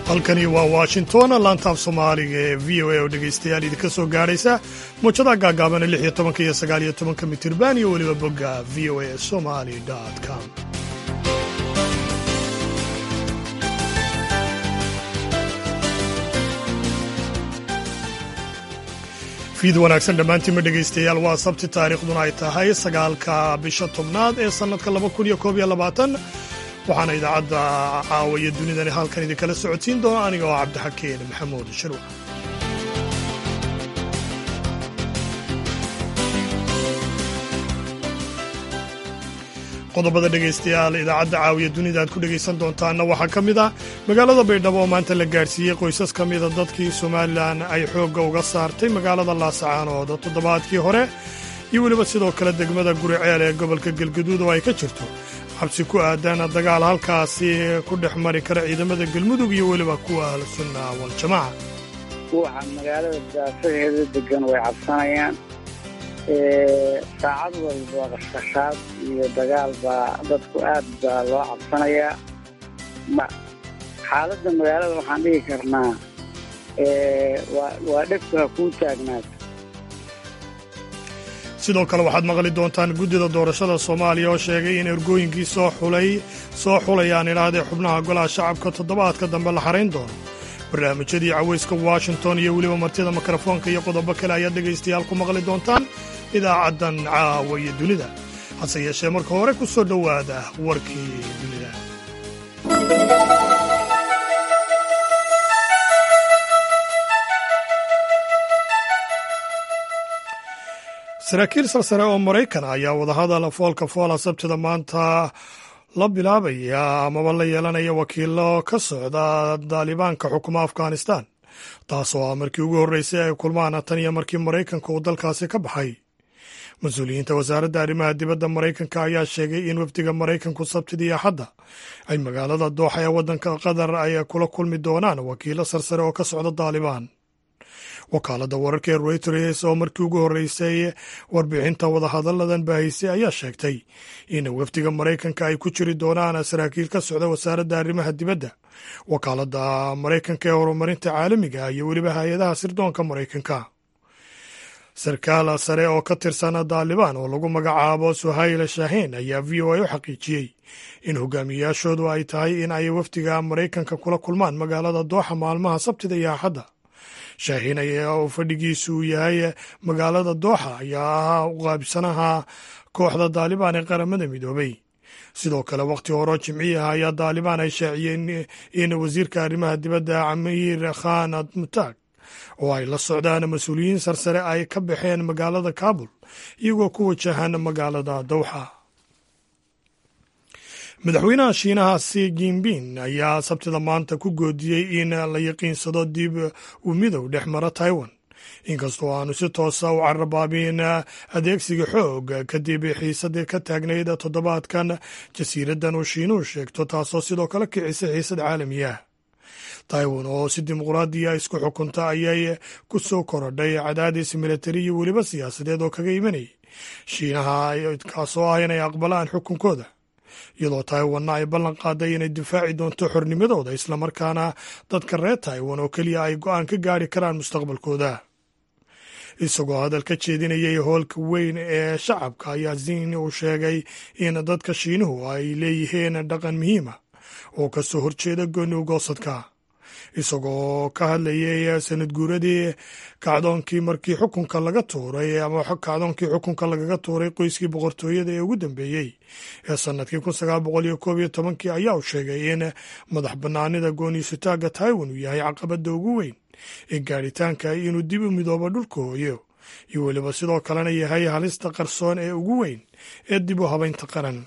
halkani waa washington laantaaf soomaaliga ee v o a oo dhegaystayaal idinka soo gaadhaysa muujada gaagaabana lix iyo tobanka iyo sagaal iyo tobanka mitirban iyo weliba bogga v o a somali com fiid wanaagsan dhammaantiinma dhegaystayaal waa sabti taariikhduna ay tahay sagaalka bisha tobnaad ee sannadka laba kun iyo koob iyo labaatan waxaana idaacadda caawaya dunidani halkan idinkala socodsiin doona aniga oo cabdixakeen maxamuud shirwac qodobada dhegaystayaal idaacadda caawiya dunida aad ku dhegaysan doontaanna waxaa ka mid ah magaalada baydhabo oo maanta la gaadhsiiyey qoysas ka mida dadkii somalilan ay xoogga uga saartay magaalada laasacaanood toddobaadkii hore iyo weliba sidoo kale degmada guriceel ee gobolka galgaduud oo ay ka jirto xabsi ku aadan dagaal halkaasi ku dhex mari kara ciidamada galmudug iyo weliba kuwa ahlu sunna waljamaaca ruuxa magaalada daafaheeda degan way cabsanayaan saacad walba qashqashaad iyo dagaal baa dadku aad baa loo cabsanayaa xaaladda magaalada waxaan dhihi karnaa waa dhegtu ha kuu taagnaato sidoo kale waxaad maqli doontaan guddida doorashada soomaaliya oo sheegay in ergooyinkii soo xulay soo xulayaan idhaahdee xubnaha golaha shacabka toddobaadka dambe la xarayn doono barnaamijyadii cawayska washington iyo weliba martida mikrofoonka iyo qodobo kale ayaad dhegaystayaal ku maqli doontaan idaacaddan caawa iyo dunida hase yeeshee marka hore ku soo dhowaada warkii dunida saraakiil sarsare oo maraykan ayaa wadahadal foolka foola sabtida maanta la bilaabaya amaba la yeelanaya wakiilo ka socda daalibaanka xukuma afghanistan taasoo ah markii ugu horreysay ay kulmaan tan iyo markii maraykanka uu dalkaasi ka baxay mas-uuliyiinta wasaaradda arrimaha dibadda maraykanka ayaa sheegay in wafdiga maraykanku sabtidii axadda ay magaalada dooxa ee waddanka qatar ay kula kulmi doonaan wakiilo sarsare oo ka socda daalibaan wakaaladda wararka ee reuters oo markii ugu horreysay warbixinta wadahadalladan baahisay ayaa sheegtay in wafdiga maraykanka ay ku jiri doonaan saraakiil ka socda wasaaradda arrimaha dibadda wakaaladda maraykanka ee horumarinta caalamiga iyo weliba hay-adaha sirdoonka maraykanka sarkaal sare oo ka tirsan daalibaan oo lagu magacaabo suhayl shaahiin ayaa v o a u xaqiijiyey in hogaamiyayaashoodu ay tahay in ay wafdiga maraykanka kula kulmaan magaalada dooxa maalmaha sabtida iyo axadda shaahiin ayaa uu fadhigiisu yahay magaalada dooxa ayaa ahaa uqaabsanaha kooxda daalibaan ee qaramada midoobay sidoo kale wakhti horo jimciyaha ayaa daalibaan ay shaaciyeen in wasiirka arrimaha dibadda camiir khan mutaag oo ay la socdaan mas-uuliyiin sarsare ay ka baxeen magaalada kaabul iyagoo ku wajahan magaalada dowxa madaxweynaha shiinaha si jinbin ayaa sabtida maanta ku goodiyey in la yaqiinsado dib u midow dhex mara taiwan inkastoo aanu si toosa u carabaabin adeegsiga xoog kadib xiisadii ka taagnayd toddobaadkan jasiiraddan uu shiinuhu sheegto taasoo sidoo kale kicisay xiisad caalamiya taiwan oo si dimuqraadiya isku xukunta ayay ku soo korodhay cadaadis militari iyo weliba siyaasadeed oo kaga imanayay shiinaha kaasoo ah inay aqbalaan xukunkooda iyadoo taiwanna ay ballan qaaday inay difaaci doonto xornimadooda islamarkaana dadka reer taiwan oo keliya ay go'aan ka gaari karaan mustaqbalkooda isagoo hadal ka jeedinayay hoolka weyn ee shacabka ayaa zin uu sheegay in dadka shiinuhu ay leeyihiin dhaqan muhiima oo ka soo horjeeda gooni ugoosadka isagoo ka hadlayay sanad guuradii kacdoonkii markii xukunka laga tuuray ama kacdoonkii xukunka lagaga tuuray qoyskii boqortooyada ee ugu dambeeyey ee sanadkii kun sagaal boqol iyo koob iyo tobankii ayaa uu sheegay in madax bannaanida gooniisutaaga taiwan uu yahay caqabadda ugu weyn ee gaadhitaanka inuu dib u midoobo dhulka hooyo iyo weliba sidoo kalena yahay halista qarsoon ee ugu weyn ee dib u habaynta qaran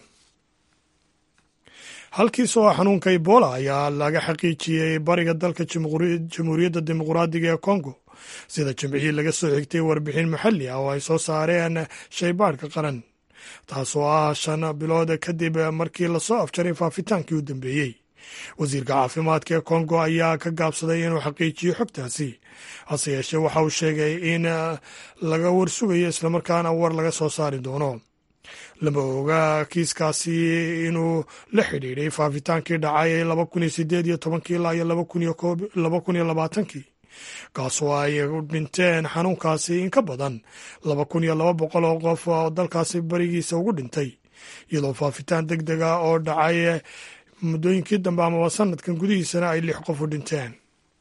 halkiis oo xanuunka ebola ayaa laga xaqiijiyey bariga dalka jamhuuriyadda dimuqraadiga ee kongo sida jimcihii laga soo xigtay warbixin maxalli ah oo ay soo saareen shaybaadhka qaran taasoo ah shan bilood kadib markii lasoo afjaray faafitaankii u dambeeyey wasiirka caafimaadka ee kongo ayaa ka gaabsaday inuu xaqiijiyo xogtaasi hase yeeshee waxa uu sheegay in laga warsugayo islamarkaana war laga soo saari doono lama oga kiiskaasi inuu la xidhiidhay faafitaankii dhacay laba kun iyo sideed iyo tobankii ilaa iyo laba kun iyo labaatankii kaasoo ay dhinteen xanuunkaasi in ka badan laba kun iyo laba boqol oo qof oo dalkaasi barigiisa ugu dhintay iyadoo faafitaan deg dega oo dhacay muddooyinkii dambe amaba sanadkan gudihiisana ay lix qof u dhinteen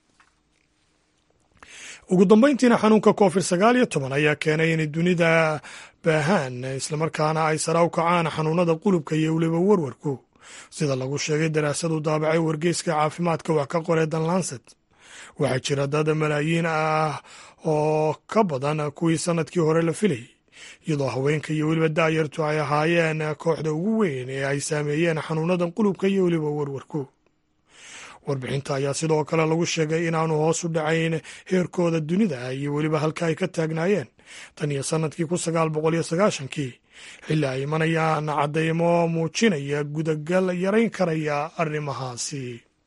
ugu dambeyntiina xanuunka covid sagaal iyo toban ayaa keenay inay dunida baahaan islamarkaana ay sara u kacaan xanuunada qulubka iyo weliba warwarku sida lagu sheegay daraasadu daabacay wargeyska caafimaadka wax ka qoree danlanset waxaa jira dad malaayiin ah oo ka badan kuwii sanadkii hore la filayay iyadoo haweenka iyo weliba daayartu ay ahaayeen kooxda ugu weyn ee ay saameeyeen xanuunadan qulubka iyo weliba warwarku warbixinta ayaa sidoo kale lagu sheegay inaanu hoos u dhacayn heerkooda dunida iyo weliba halka ay ka taagnaayeen tan iyo sanadkii kun sagaal boqol iyo sagaashankii xilli ay imanayaan caddaymo muujinaya gudagal yarayn karaya arrimahaasi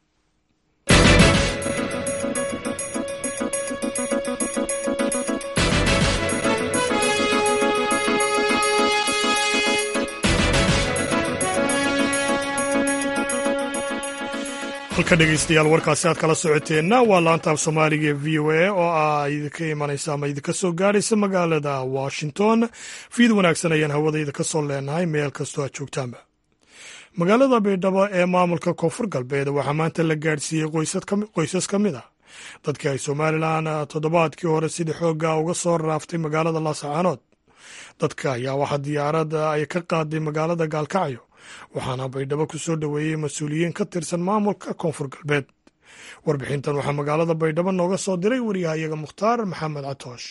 halka dhegeystayaal warkaasi aad kala socoteenna waa laantaaf soomaaliga ee v o a oo ah idinka imanaysa ama idinka soo gaadhaysa magaalada washington fiid wanaagsan ayaan hawada idinka soo leenahay meel kastoo aad joogtaanba magaalada baydhabo ee maamulka koonfur galbeed waxaa maanta la gaadhsiiyey qoysas ka mid ah dadkii ay somalilan toddobaadkii hore sidii xoogga uga soo raaftay magaalada laasacaanood dadka ayaa waxaa diyaarada ay ka qaaday magaalada gaalkacyo waxaana baydhabo ku soo dhoweeyey mas-uuliyiin ka tirsan maamulka koonfur galbeed warbixintan waxaa magaalada baydhabo nooga soo diray wariyahayaga mukhtaar maxamed catoosh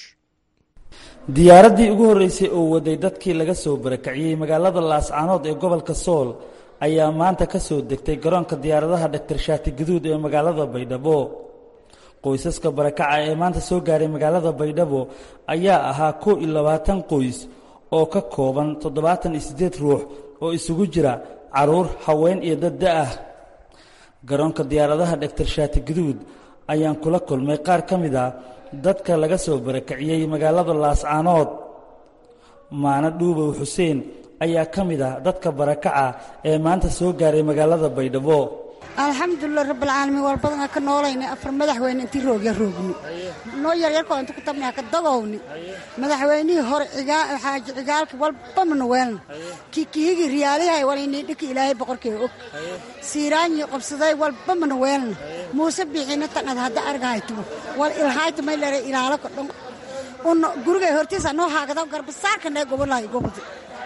diyaaraddii ugu horreysay oo waday dadkii laga soo barakaciyey magaalada laascaanood ee gobolka sool ayaa maanta ka soo degtay garoonka diyaaradaha dhaktar shaati gaduud ee magaalada baydhabo qoysaska barakaca ee maanta soo gaaray magaalada baydhabo ayaa ahaa kow iyo labaatan qoys oo ka kooban toddobaatan iyo siddeed ruux oo isugu jira carruur haween iyo dad da-ah garoonka diyaaradaha dhaktar shaati gaduud ayaan kula kulmay qaar ka mid a dadka laga soo barakiciyey magaalada laascaanood maano dhuubow xuseen ayaa ka mid ah dadka barakaca ee maanta soo gaaray magaalada baydhabo alxamdulilah rabbilcaalamiin war badanaa ka noolayna afar madaxweyne intii roogya roogni noo yaryarkoo inta ku tabnaa ka dagowni madaxweynihii hore xaaji cigaalki walba mana weelna kikihigi riyaalihay walaynii dhiki ilaahay boqorkee og siiraanyi qabsaday walba mana weelna muuse biixina taqad hadda argahaytubo wal ilhaayta may lere ilaalo ka dhon una gurigay hortiisa noo haagada garbasaarkanee gobolahay gobodi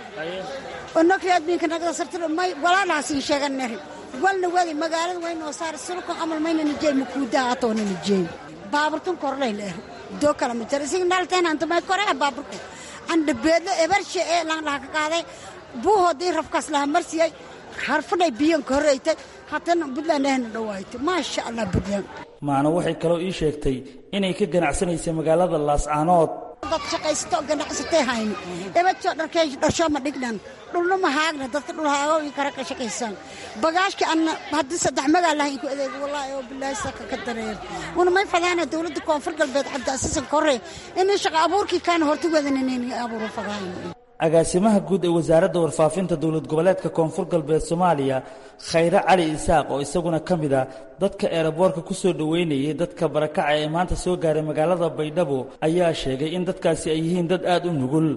onokreadbiinkanagada sartiro may walaalaasiin sheeganeri walna wadi magaalada waynoo saar sulka camal maynana jeey makuudaa atoonana jeey baaburtun korlayna er doo kala ma jara isig nalteen antamay korea baaburku andhabeedlo ebarshe ee langdhaha ka qaaday buuhoodii rafkaas laha marsiyay harfadhay biyanka horreytay haddana buntland ehna dhawaaytay maasha allah buntland maano waxay kaloo ii sheegtay inay ka ganacsanaysay magaalada laascaanood dad shaqaysato ganacsatay hayni ebadso dharkey dharsho ma dhignan dhulna ma haagna dadka dhul haago ii kara ka shaqaysaan bagaashki anna haddii saddex magaal lahayn ku adeego wallaahi oo bilaahi saka ka dareer una may fadaana dowladda koonfur galbeed cabdiasiisan korre inay shaqa abuurkii kaana horta wadananeen abuuro fadaayna agaasimaha guud ee wasaaradda warfaafinta dowlad goboleedka koonfur galbeed soomaaliya khayre cali isaaq oo isaguna ka mid ah dadka eeraboorka ku soo dhoweynayay dadka barakaca ee maanta soo gaaray magaalada baydhabo ayaa sheegay in dadkaasi ay yihiin dad aada u nugul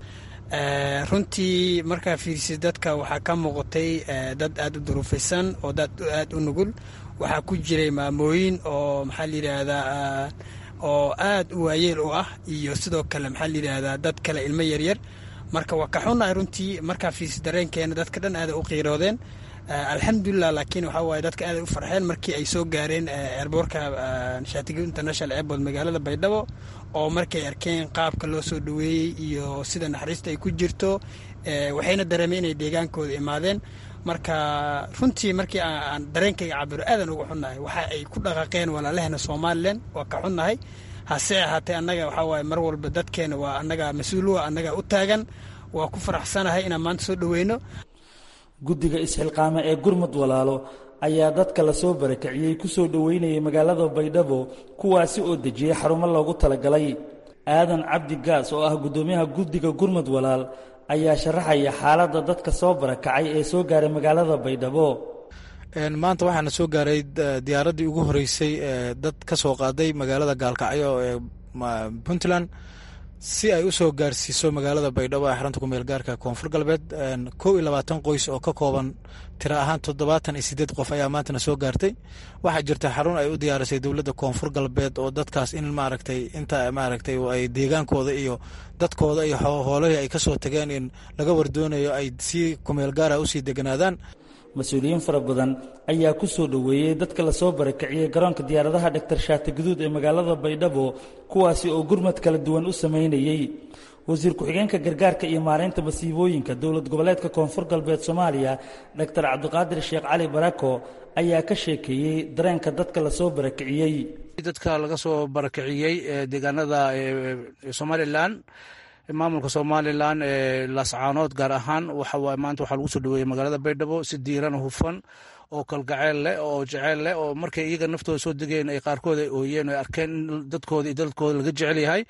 runtii markaa fiirsid dadka waxaa ka muuqatay dad aada u duruufaysan oo dad aada u nugul waxaa ku jiray maamooyin oo maxaa la yidhaahdaa oo aada u waayeel u ah iyo sidoo kale maxaa la yidhaahdaa dad kale ilmo yaryar marka waa ka xunnahay runtii markaa fiirsi dareenkeena dadka dhan aaday u qiiroodeen alxamdulilah laakiin waxaa waaye dadka aaday u farxeen markii ay soo gaareen eerboorka shaatigo international airport magaalada baydhabo oo markay arkeen qaabka loo soo dhoweeyey iyo sida naxariista ay ku jirto waxayna dareemeen inay deegaankooda imaadeen marka runtii markii aan dareenkayga cabiro aadan uga xunnahay waxa ay ku dhaqaaqeen walaalahena somalilan waa ka xunnahay hase ahaatee annaga waxaa waaye mar walba dadkeena waa annaga mas-uuluwa annaga u taagan waa ku faraxsanahay inaan maanta soo dhoweyno guddiga isxilqaame ee gurmud walaalo ayaa dadka lasoo barakiciyey ku soo dhoweynayay magaalada baydhabo kuwaasi oo dejiyey xarumo loogu talagalay aadan cabdi gaas oo ah guddoomiyaha guddiga gurmud walaal ayaa sharaxaya xaaladda dadka soo barakacay ee soo gaaray magaalada baydhabo maanta waxaana soo gaaray diyaaraddii ugu horeysay ee dad ka soo qaaday magaalada gaalkacyo ee puntland si ay u soo gaarsiiso magaalada baydhabo ee xarunta kumeel gaarka koonfur galbeed kow iyo labaatan qoys oo ka kooban tiro ahaan toddobaatan iyo sideed qof ayaa maantana soo gaartay waxaa jirta xarun ay u diyaarisay dowladda koonfur galbeed oo dadkaas in maaragtay inta maaragtay ay deegaankooda iyo dadkooda iyo hoolihii ay kasoo tageen in laga wardoonayo ay si kumeel gaara usii deganaadaan mas-uuliyiin fara badan ayaa ku soo dhoweeyey dadka lasoo barakiciyey garoonka diyaaradaha dhaktar shaati guduud ee magaalada baydhabo kuwaasi oo gurmad kala duwan u samaynayey wasiir ku-xigeenka gargaarka iyo maaraynta masiibooyinka dowlad goboleedka koonfur galbeed soomaaliya dhaktar cabdiqaadir sheekh cali barako ayaa ka sheekeeyey dareenka dadka lasoo barakiciyey dadka laga soo barakiciyey deegaanada somalilan maamulka somalilan ee laascaanood gaar ahaan waxawaaye maanta waxaa lagu soo dhaweeyey magaalada baydhabo si diiran hufan oo kalgaceel leh oo jeceel leh oo markay iyaga naftooda soo degeen ay qaarkood ay ooyeen o arkeen in dadkooda iyo dadkooda laga jecel yahay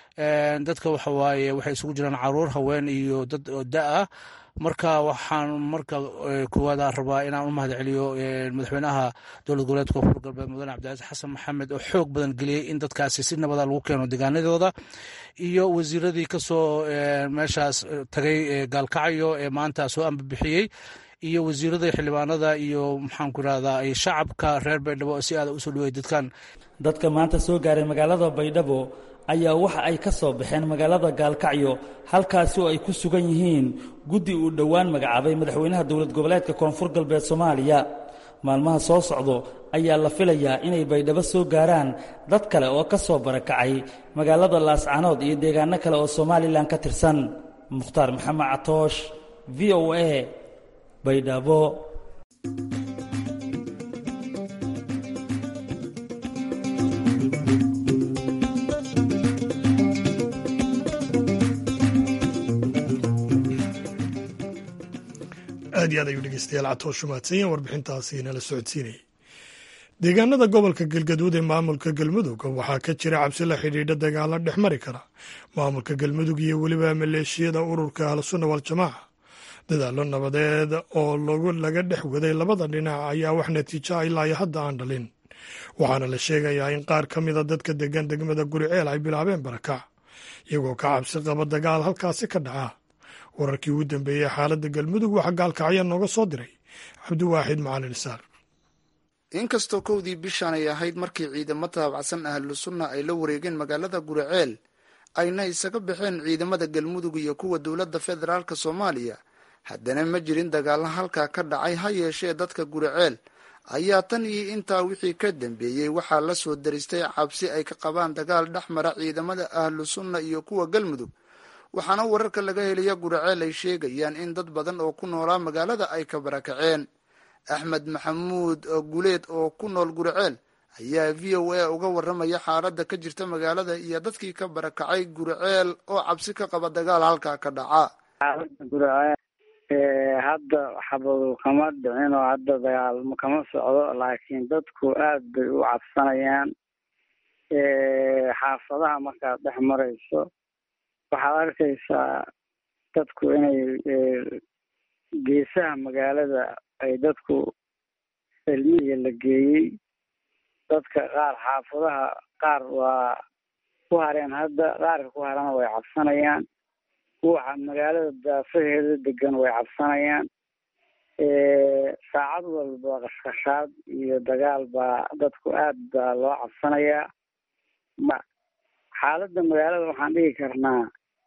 dadka waxawaaye waxay isugu jiraan caruur haween iyo dad da ah marka waxaan marka kuwaada rabaa inaan u mahad celiyo madaxweynaha dowlad goboleedka koonfur galbeed mudane cabdicasiis xasan maxamed oo xoog badan geliyey in dadkaasi si nabada lagu keeno deegaanadooda iyo wasiiradii kasoo meeshaas tagay gaalkacyo ee maanta soo ambabixiyey iyo wasiirada xildhibaanada iyo maxaanku irahdaa shacabka reer baydhabo si aada usoo dhawey dadkan dadka maanta soo gaaray magaalada baydhabo ayaa waxa ay ka soo baxeen magaalada gaalkacyo halkaasi oo ay ku sugan yihiin guddi uu dhowaan magacaabay madaxweynaha dowlad goboleedka koonfur galbeed soomaaliya maalmaha soo socdo ayaa la filayaa inay baydhabo soo gaaraan dad kale oo ka soo barakacay magaalada laascanood iyo deegaano kale oo somalilan ka tirsan mukhtaar maxamed catoosh v o a baydhabo aad iyo aad ayuu dhegeystayaal catoosh umahadsanyeen warbixintaasi nala socodsiinayay deegaanada gobolka galgaduud ee maamulka galmudug waxaa ka jira cabsi la xidhiidha dagaalo dhex mari kara maamulka galmudug iyo weliba maleeshiyada ururka ahlusunna waljamaaca dadaallo nabadeed oo laga dhex waday labada dhinac ayaa wax natiijo ah ilaa iyo hadda aan dhalin waxaana la sheegayaa in qaar ka mida dadka degan degmada guriceel ay bilaabeen barakac iyagoo ka cabsi qaba dagaal halkaasi ka dhaca wararkii ugu dambeeyey xaaladda galmudug waxaa gaalkacya nooga soo diray cabdiwaaxid macalin isaar inkastoo kowdii bishan ay ahayd markii ciidamo taabacsan ahlu sunna ay la wareegeen magaalada guriceel ayna isaga baxeen ciidamada galmudug iyo kuwa dowladda federaalk soomaaliya haddana ma jirin dagaalla halkaa ka dhacay ha yeeshee dadka guriceel ayaa tan iyo intaa wixii ka dambeeyey waxaa la soo daristay cabsi ay ka qabaan dagaal dhex mara ciidamada ahlu sunna iyo kuwa galmudug waxaana wararka laga helaya guriceel ay sheegayaan in dad badan oo ku noolaa magaalada ay ka barakaceen axmed maxamuud guleed oo ku nool guriceel ayaa v o a uga waramaya xaaladda ka jirta magaalada iyo dadkii ka barakacay guriceel oo cabsi ka qaba dagaal halkaa ka dhaca xaaladda guriceel hadda xabadu kama dhicin oo hadda dagaal kama socdo laakiin dadku aad bay u cabsanayaan xaafadaha markaad dhex marayso waxaad arkaysaa dadku inay geesaha magaalada ay dadku cilmiga la geeyey dadka qaar xaafadaha qaar waa ku hareen hadda qaarka ku harana way cabsanayaan kuwa magaalada daafaheeda degan way cabsanayaan saacad walba qashqashaad iyo dagaal baa dadku aad baa loo cabsanayaa xaaladda magaalada waxaan dhigi karnaa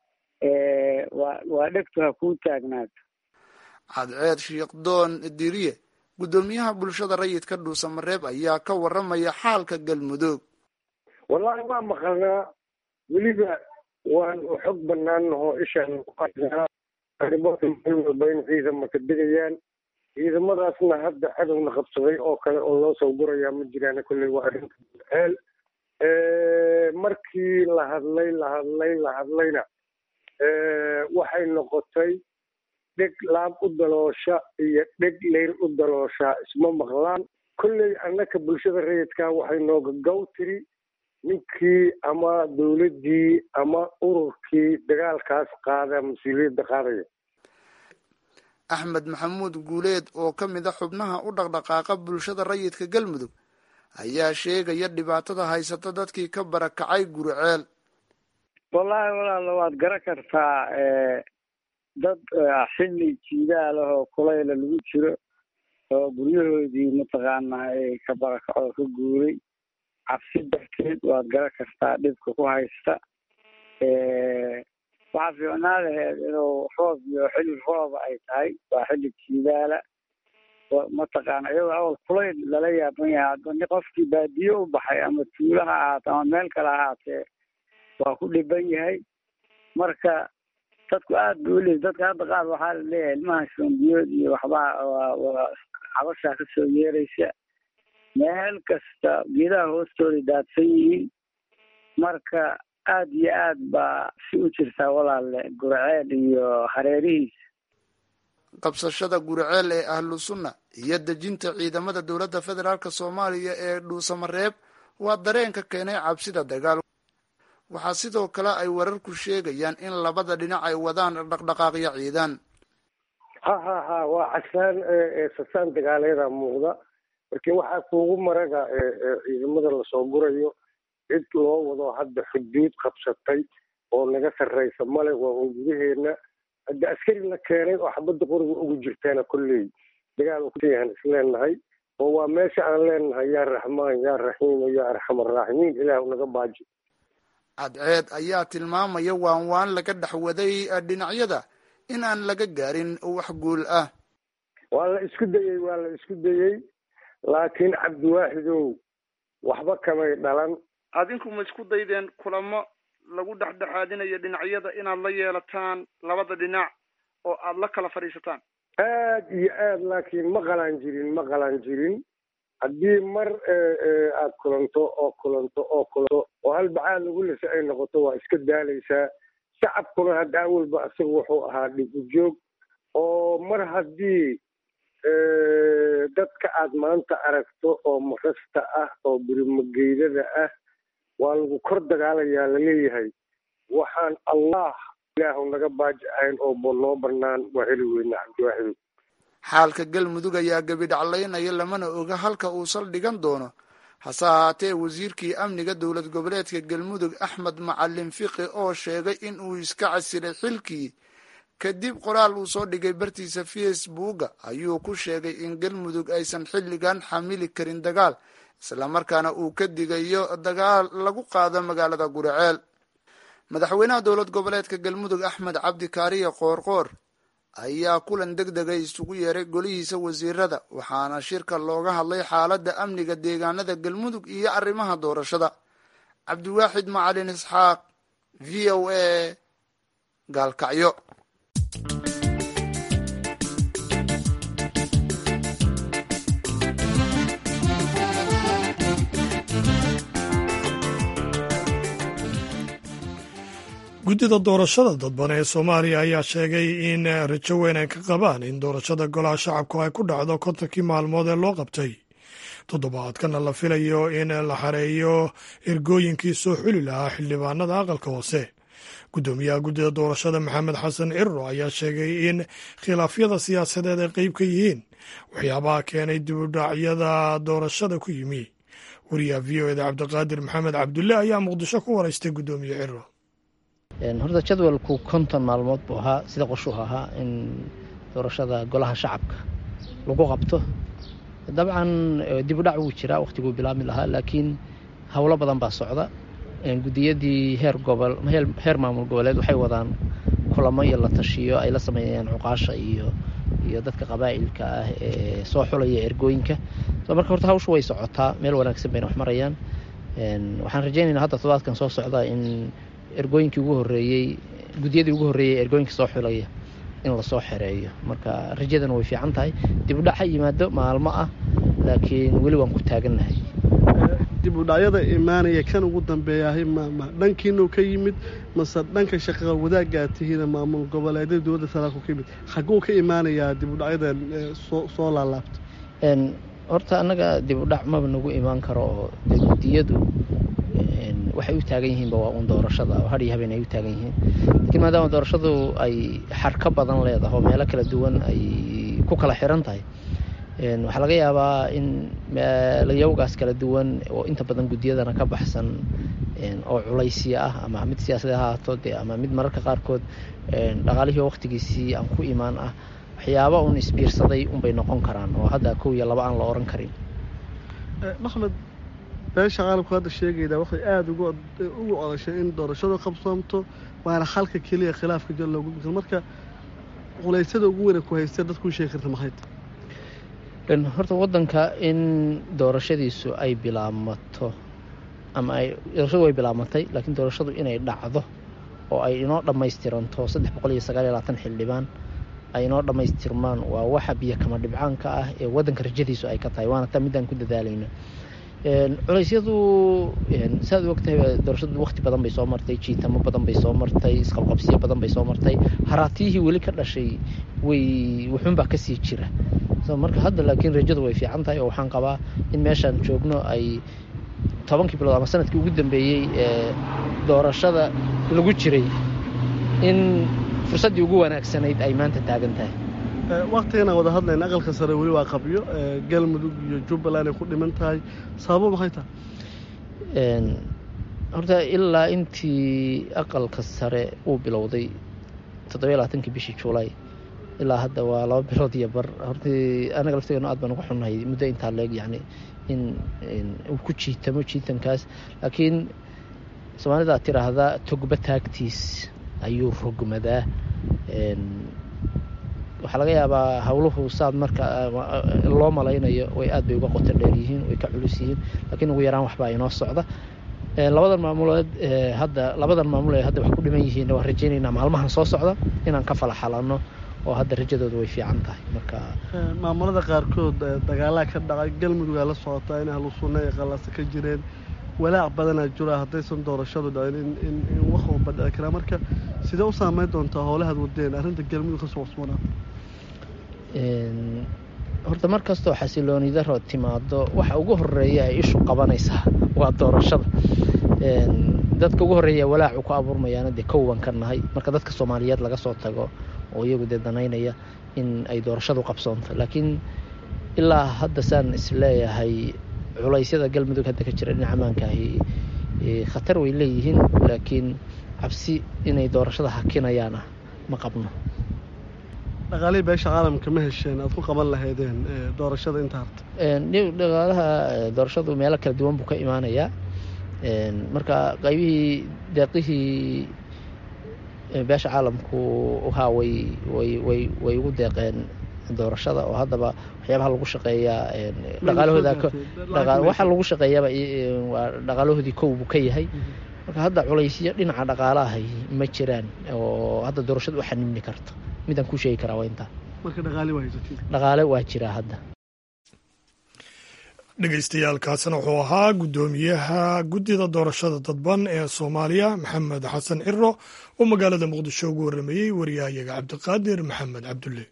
waa waa dhegtu ha kuu taagnaato cadceed shiikhdoon diriye guddoomiyaha bulshada rayidka dhuusamareeb ayaa ka waramaya xaalka galmudug wallaahi waa maqalnaa weliba waan u xog banaan oo ishaan ku qaynaa arrimoota meel walba in ciidamaka degayaan ciidamadaasna hadda cadowna qabsaday oo kale oo loo soo gurayaa ma jiraan kolley waa arrinta ceel markii la hadlay la hadlay la hadlayna waxay noqotay dheg laab u daloosha iyo dheg leyr u daloosha isma maqlaan kolley annaka bulshada rayidkaa waxay nooga gaw tiri ninkii ama dowladdii ama ururkii dagaalkaas qaada mas-uuliyadda qaadaya axmed maxamuud guuleed oo ka mid a xubnaha u dhaqdhaqaaqa bulshada rayidka galmudug ayaa sheegaya dhibaatada haysata dadkii ka barakacay guriceel wallaahi walaala waad garan kartaa dad xilli jiidaal ah oo kulayla lagu jiro oo guryahoodii mataqaanaa ay ka barakaco ka guuray cabsi darteed waad garan kartaa dhibka ku haysta waxaa fiicnaa laheed inuu roob iyo xilli rooba ay tahay waa xilli jiidaala mataqaana iyadoo awal kulayl lala yaaban yahay hadba qofkii baadiye u baxay ama tuulo ha ahaate ama meel kale ha ahaatee waa ku dhiban yahay marka dadku aad ba uleey dadka hadda qaar waxaa la leeyahay ilmaha shoombiyood iyo waxbaa waa cabashaa kasoo yeeraysa meel kasta geedaha hoostooda daadsan yihiin marka aad iyo aad baa si u jirtaa walaale gurceel iyo hareerihiisa qabsashada guriceel ee ahlu sunna iyo dejinta ciidamada dowladda federaalk soomaaliya ee dhuusamareeb waa dareenka keenay cabsida dagaal waxaa sidoo kale ay wararku sheegayaan in labada dhinac ay wadaan dhaqdhaqaaqyo ciidan ha ha ha waa casaan sasaan dagaaleeda muuqda markii waxaa kuugu maraga ciidamada lasoo gurayo cid loo wado hadda xuduud qabsatay oo naga sarraysa male waa un gudaheena hadda askari la keenay oo xabadda qoriga ugu jirtaana kolley dagaal kuyahan isleenahay oo waa meesha aan leenahay yaa raxmaan yaa raxiim yaa arxamaraaximiin ilaah naga baaji cadceed ayaa tilmaamaya waan waan laga dhex waday dhinacyada in aan laga gaarin wax guul ah waa la isku dayey waa la isku dayey laakiin cabdiwaaxidow waxba kamay dhalan adinku ma isku daydeen kulamo lagu dhexdhexaadinayo dhinacyada inaad la yeelataan labada dhinac oo aada la kala fadhiisataan aad iyo aad laakiin ma qalaan jirin ma qalaan jirin haddii mar aad kulanto oo kulanto oo kulanto oo hal bacaad lagu lisa ay noqoto waa iska daalaysaa shacabkuna hadda awalba isaga wuxuu ahaa dhib u joog oo mar haddii dadka aad maanta aragto oo marasta ah oo birimageydada ah waa lagu kor dagaalayaa laleeyahay waxaan allah ilaahu naga baaji ahayn oo noo banaan waa heli weyna cabdiwaaxidow xaalka galmudug ayaa gebidhaclaynaya lamana oga halka uu saldhigan doono hase ahaatee wasiirkii amniga dowlad goboleedka galmudug axmed macalin fiqi oo sheegay in uu iska casilay xilkii kadib qoraal uu soo dhigay bartiisa facebooka ayuu ku sheegay in galmudug aysan xilligan xamili karin dagaal islamarkaana uu ka digayo dagaal lagu qaado magaalada guriceel madaxweynaha dowlad goboleedka galmudug axmed cabdi kaariye qoorqoor ayaa kulan deg dega isugu yeeray golihiisa wasiirada waxaana shirka looga hadlay xaaladda amniga deegaanada galmudug iyo arrimaha doorashada cabdiwaaxid macalin isxaaq v o a gaalkacyo guddida doorashada dadban ee soomaaliya ayaa sheegay in rajo weyn ay ka qabaan in doorashada golaha shacabku ay ku dhacdo kontonkii maalmood ee loo qabtay toddobaadkana la filayo in la xareeyo ergooyinkii soo xuli lahaa xildhibaanada aqalka hoose guddoomiyaha guddida doorashada maxamed xasan cirro ayaa sheegay in khilaafyada siyaasadeed ay qeyb ka yihiin waxyaabaha keenay dibudhacyada doorashada ku yimi wariyaha v o eda cabdiqaadir maxamed cabdulle ayaa muqdisho ku waraystay guddoomiye cirro horta jadwalku konton maalmood buu ahaa sida qorshuhu ahaa in doorashada golaha shacabka lagu qabto dabcan dibudhac wuu jiraa wakhtiguu bilaabmi lahaa laakiin howlo badan baa socda gudiyadii heer gobol heer maamul goboleed waxay wadaan kulamo iyo la tashiyo ay la sameeyaan cuqaasha iyo iyo dadka qabaa'ilka ah ee soo xulaya ergooyinka so marka horta hawshu way socotaa meel wanaagsan bayna wax marayaan waxaan rajaynaynaa hadda todobaadkan soo socda in ergooyinkii ugu horeeyey gudiyadii ugu horreeyey ergooyinka soo xulaya in lasoo xereeyo marka rajadana way fiican tahay dibudhac ha yimaado maalmo ah laakiin weli waan ku taagannahay dibudhacyada imaanaya kan ugu dambeeyahay mama dhankiinuu ka yimid mase dhanka shaqaqa wadaaggaa tihiina maamul goboleedyada dowladda federaalku ka yimid xaguu ka imaanayaa dibudhacyadan soo laalaabta horta annaga dibudhac maba nagu imaan karo oo de gudiyadu waxay u taagan yihiinba waa uun doorashada oo hadhiyo habeen ay u taagan yihiin laakiin maadaama doorashadu ay xarka badan leedahay oo meelo kala duwan ay ku kala xiran tahay waxaa laga yaabaa in meelayawgaas kala duwan oo inta badan guddiyadana ka baxsan oo culaysya ah ama mid siyaasada ha ahaato dee ama mid mararka qaarkood dhaqaalihii waqtigiisii aan ku imaan ah waxyaaba uun isbiirsaday unbay noqon karaan oo hadda kow iyo laba aan la oran karin maxmed beesha caalamku hadda sheegaydaa waxay aada ugu ugu odashay in doorashadu qabsoomto waana xalka keliya khilaafka jir loogu gudbin marka culeysyada ugu weyna ku haystee dadku u sheegi karta maxay horta waddanka in doorashadiisu ay bilaabmato ama ay doorashadu way bilaabatay laakiin doorashadu inay dhacdo oo ay inoo dhammaystiranto saddex boqol iyo sagaal iyo labaatan xildhibaan ay inoo dhammaystirmaan waa waxa biyo kama dhibcaanka ah ee waddanka rajadiisu ay ka tahay waana taa midaan ku dadaalayno culeysyadu saaad ogtahay doorashadu waqti badan bay soo martay jiitamo badan bay soo martay isqabqabsiyo badan bay soo martay haraatiyihii weli ka dhashay way wuxuunbaa kasii jira marka hadda laakiin rajadu way fiican tahay oo waxaan qabaa in meeshaan joogno ay tobankii bilood ama sanadkii ugu dambeeyey ee doorashada lagu jiray in fursaddii ugu wanaagsanayd ay maanta taagan tahay waktiganaan wada hadlayna aqalka sare weli waa qabyo galmudug iyo jubbaland ay ku dhiman tahay sababo maxay tahay horta ilaa intii aqalka sare uu bilowday toddobiyo labaatankii bishii juulay ilaa hadda waa laba bilood iyo bar hortii anaga laftigeenu aad baan uga xunnahay muddo intaa leeg yacni in uu ku jiitamo jiitankaas laakiin soomaalida ad tiraahdaa togba taagtiis ayuu rogmadaa waxaa laga yaabaa howluhu saad marka loo malaynayo way aad bay uga qoto dheer yihiin way ka culus yihiin laakiin ugu yaraan waxbaa inoo socda labadan maamulood hadda labadan maamul ee hadda wax ku dhiman yihiin waan rajaynaynaa maalmahan soo socda inaan ka fala xalanno oo hadda rajadooda way fiican tahay marka maamulada qaarkood dagaalaa ka dhacay galmudugaa la socotaa in ahlu sunna ay qallasa ka jireen walaac badanaa jira haddaysan doorashadu dhacin in wax walba dhici karaa marka sidee u saameyn doontaa howlahaad wadeen arrinta galmudug ka soo cusbanaata horta mar kastoo xasilooni daro timaado waxa ugu horeeya ay ishu qabanaysaa waa doorashada dadka ugu horreeya walaacu ku abuurmayaana dee kowan ka nahay marka dadka soomaaliyeed laga soo tago oo iyagu dee danaynaya in ay doorashadu qabsoonto laakiin ilaa hadda saan isleeyahay culaysyada galmudug hadda ka jira dhinaca amaankaahi khatar way leeyihiin laakiin cabsi inay doorashada hakinayaan ah ma qabno dhaqaalihii beesha caalamka ma hesheen aad ku qaban lahaydeen doorashada inta harta dhaqaalaha doorashadu meelo kala duwan buu ka imaanayaa marka qaybihii deeqihii beesha caalamku haa way way way way ugu deeqeen doorashada oo haddaba waxyaabaha lagu shaqeeyaa dhaqaalahooda waxa lagu shaqeeyaaba waa dhaqaalahoodii kow buu ka yahay marka hadda culaysyo dhinaca dhaqaalahay ma jiraan oo hadda doorashada u xanibni karto midaan ku sheegi karaa waa intaa dhaqaale waa jiraa hadda dhegeystayaaalkaasna wuxuu ahaa guddoomiyaha guddida doorashada dadban ee soomaaliya maxamed xasan ciro oo magaalada muqdisho ugu warrameeyey wariyahayaga cabdiqaadir maxamed cabdulle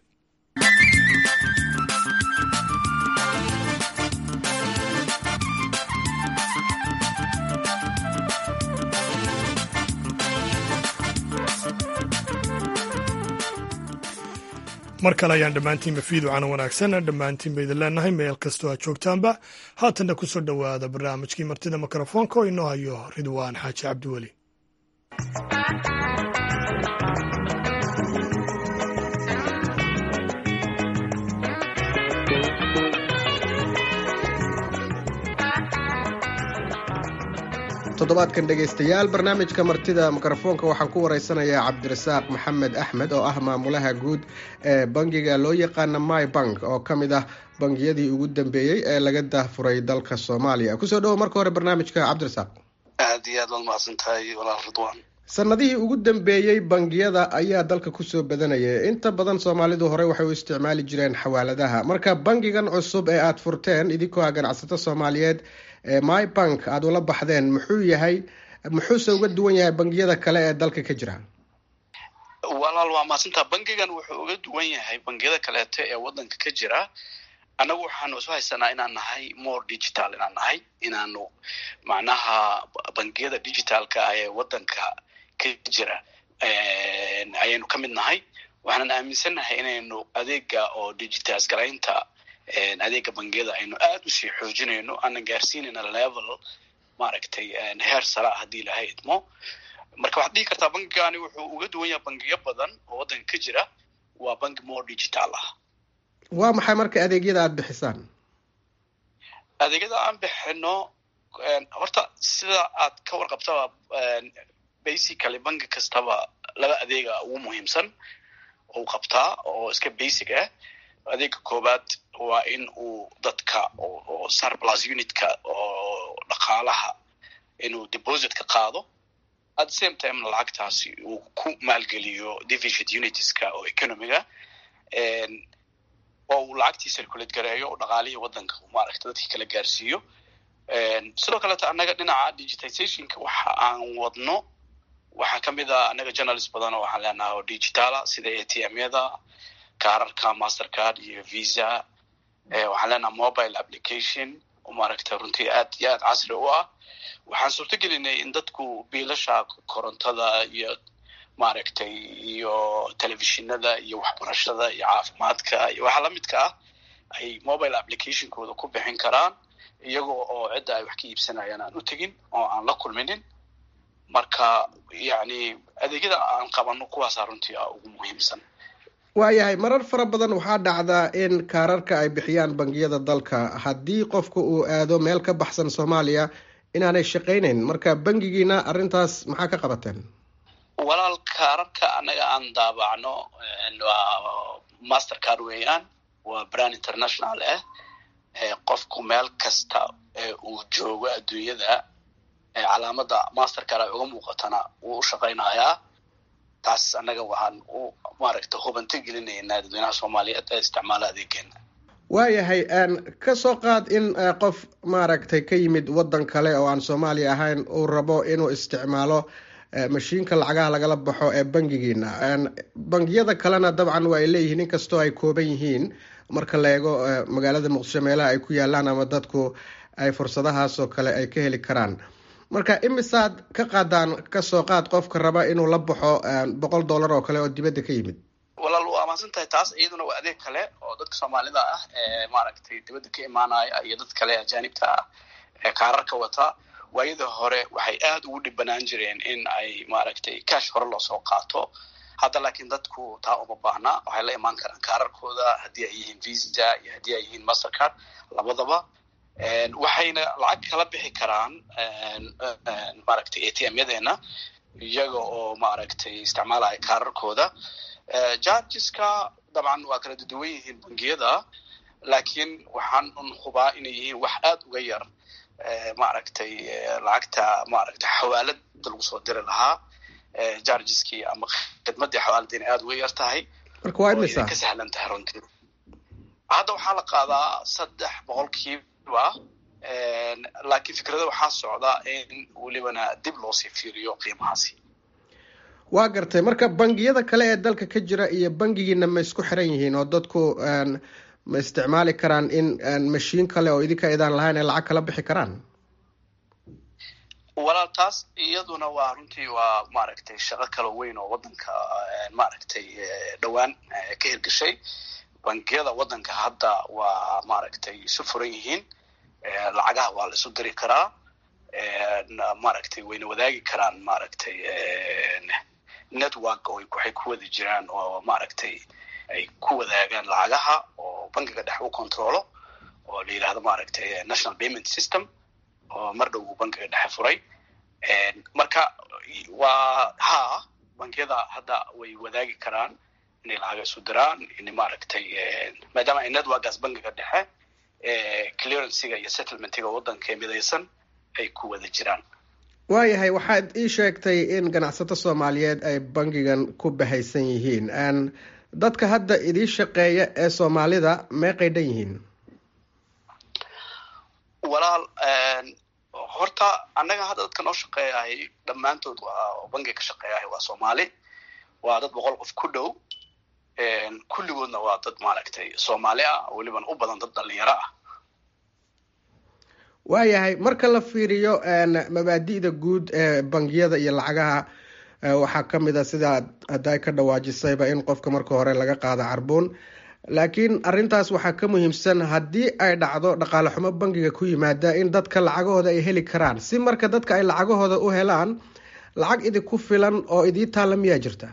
mar kale ayaan dhammaantiinba fiiducana wanaagsan dhammaantiinba idin leenahay meel kastoo aad joogtaanba haatanna ku soo dhowaada barnaamijkii martida mikrofoonka oo inoo hayo ridwaan xaaji cabdiweli toddobaadkan dhegaystayaal barnaamijka martida mikrofoonka waxaan ku wareysanayaa cabdirasaaq maxamed axmed oo ah maamulaha guud ee bangiga loo yaqaana my bank oo ka mid ah bangiyadii ugu dambeeyey ee laga daahfuray dalka soomaaliya kusoo dhowo marka hore barnaamijka cabdirasaaq aad iyo aad waad mahadsan tahay walaal ridwaan sanadihii ugu dambeeyey bangiyada ayaa dalka kusoo badanaya inta badan soomaalidu horey waxay u isticmaali jireen xawaaladaha marka bangigan cusub ee aada furteen idinkoo ah ganacsato soomaaliyeed ee my bank aada ula baxdeen muxuu yahay muxuuse uga duwan yahay bangiyada kale ee dalka ka jira walaal waa mahadsantaa bangigan wuxuu uga duwan yahay bangiyada kaleeto ee wadanka ka jira annagu waxaanu isu haysanaa inaan nahay more digital inaan nahay inaanu macnaha bangiyada digitalka ah ee waddanka ka jira ayaynu ka mid nahay waxaanan aaminsannahay inaynu adeega oo digitize garaynta adeega bangiyada aynu aad usii xoojinayno aanan gaarsiinayna level maaragtay heer sara ah haddii ilahay idmo marka waxaad dhihi kartaa bangigani wuxuu uga duwan yahay bangiyo badan oo waddanka ka jira waa bangi more digital ah waa maxay marka adeegyada aada bixisaan adeegyada aan bixino horta sida aad ka warqabtaba basically bangi kastaba laba adeega ugu muhiimsan uu qabtaa oo iska basic ah adeega koowaad waa in uu dadka oo surplus unitka oo dhaqaalaha inuu deposit ka qaado at the same time lacagtaasi uu ku maalgeliyo deficit unitska oo economiga oo uu lacagtii circulate gareeyo oo dhaqaalihii waddanka maaragta dadkii kala gaarsiiyo sidoo kaleeto annaga dhinaca digitizationka waxa aan wadno waxaa ka mid a annaga journalist badan oo waxaan leenahay oo digitala sida a t m yada kaararka mastercard iyo visa waxaan leenahay mobile application oo maaragta runtii aad iyo aad casri u ah waxaan suurto gelinay in dadku biilasha korontada iyo maaragtay iyo telefishinada iyo waxbarashada iyo caafimaadka iyo waxa lamidka ah ay mobile applicationkooda ku bixin karaan iyagoo oo cidda ay wax ka iibsanayaan aan u tegin oo aan la kulminin marka yacni adeegyada aan qabano kuwaasaa runtii ah ugu muhiimsan waayahay marar fara badan waxaa dhacdaa in kaararka ay bixiyaan bangiyada dalka haddii qofka uu aado meel ka baxsan soomaaliya inaanay shaqaynayn marka bangigiina arrintaas maxaa ka qabateen walaal kaararka annaga aan daabacno waa master card weeyaan waa brand international ah qofku meel kasta uu joogo adduunyada calaamada master card ay uga muuqatana wuu u shaqaynayaa taas annaga waxaan u maaragta hubanto gelinaynaa dadweynaha soomaaliyeed ee isticmaala adeegeena waayahay ka soo qaad in qof maaragtay ka yimid waddan kale oo aan soomaaliya ahayn uu rabo inuu isticmaalo mashiinka lacagaha lagala baxo ee bangigiina bangiyada kalena dabcan waa ay leeyihiin inkastoo ay kooban yihiin marka la eego magaalada muqdisho meelaha ay ku yaalaan ama dadku ay fursadahaasoo kale ay ka heli karaan marka imisaad ka qaadaan kasoo qaad qofka raba inuu la baxo boqol dollar oo kale oo dibadda ka yimid walaal waa mahadsan tahay taas iyaduna waa adeeg kale oo dadka soomaalida ah ee maaragtay dibadda ka imaanaya iyo dad kale ajaanibta ah ee kaararka wata waayada hore waxay aada ugu dhibanaan jireen in ay maaragtay cash hore loosoo qaato hadda laakiin dadku taa uma baahna waxay la imaan karaan kaararkooda haddii ay yihiin visa iyo haddii ay yihiin mastercard labadaba waxayna lacag kala bixi karaan maaragtay a t m yadeena iyaga oo maaragtay isticmaalaya kaararkooda jargeska dabcan waa kala duduwan yihiin bangiyada laakiin waxaan un hubaa inay yihiin wax aada uga yar maaragtay lacagta maaragtay xawaalada lagu soo diri lahaa jargeskii ama khidmadii xawaalada inay aada uga yar tahay marka waa imisa ka sahlan tahay runtii hadda waxaa la qaadaa saddex boqolkiiba laakiin fikrada waxaa socda in welibana dib loosii fiiriyo qiimahaasi waa gartay marka bangiyada kale ee dalka ka jira iyo bangigiina ma isku xiran yihiin oo dadku ma isticmaali karaan in mashiin kale oo idinka idaan lahayn ay lacag kala bixi karaan walaal taas iyaduna waa runtii waa maaragtay shaqo kala weyn oo waddanka maaragtay dhowaan ka hirgashay bangiyada waddanka hadda waa maaragtay isu furan yihiin lacagaha waa la isu diri karaa maaragtay wayna wadaagi karaan maaragtay network oo waxay ku wada jiraan oo maaragtay ay ku wadaagaan lacagaha oo bankiga dhex u controlo oo la yidhahdo maaragtay national payment system oo mar dhow uu bankiga dhexe furay marka waa ha bankiyada hadda way wadaagi karaan inay lacaga isu diraan in maaragtay maadaama ay networkaas bankiga dhexe clearancyga iyo settlementiga waddanka midaysan ay ku wada jiraan waayahay waxaad ii sheegtay in ganacsato soomaaliyeed ay bangigan ku bahaysan yihiin dadka hadda idii shaqeeya ee soomaalida meeqay dhan yihiin walaal horta annaga hadda dadka noo shaqeeyahay dhammaantood waa bangiga ka shaqeeyahay waa soomaali waa dad boqol qof ku dhow kulligoodna waa dad maaragtay soomaali ah weliban u badan dad dhalinyaro ah waayahay marka la fiiriyo mabaadi'da guud ee bangiyada iyo lacagaha waxaa ka mid a sidaa hadday ka dhawaajisayba in qofka marka hore laga qaado carbuun laakiin arrintaas waxaa ka muhiimsan haddii ay dhacdo dhaqaale xumo bangiga ku yimaada in dadka lacagahooda ay heli karaan si marka dadka ay lacagahooda u helaan lacag idinku filan oo idii taalla miyaa jirta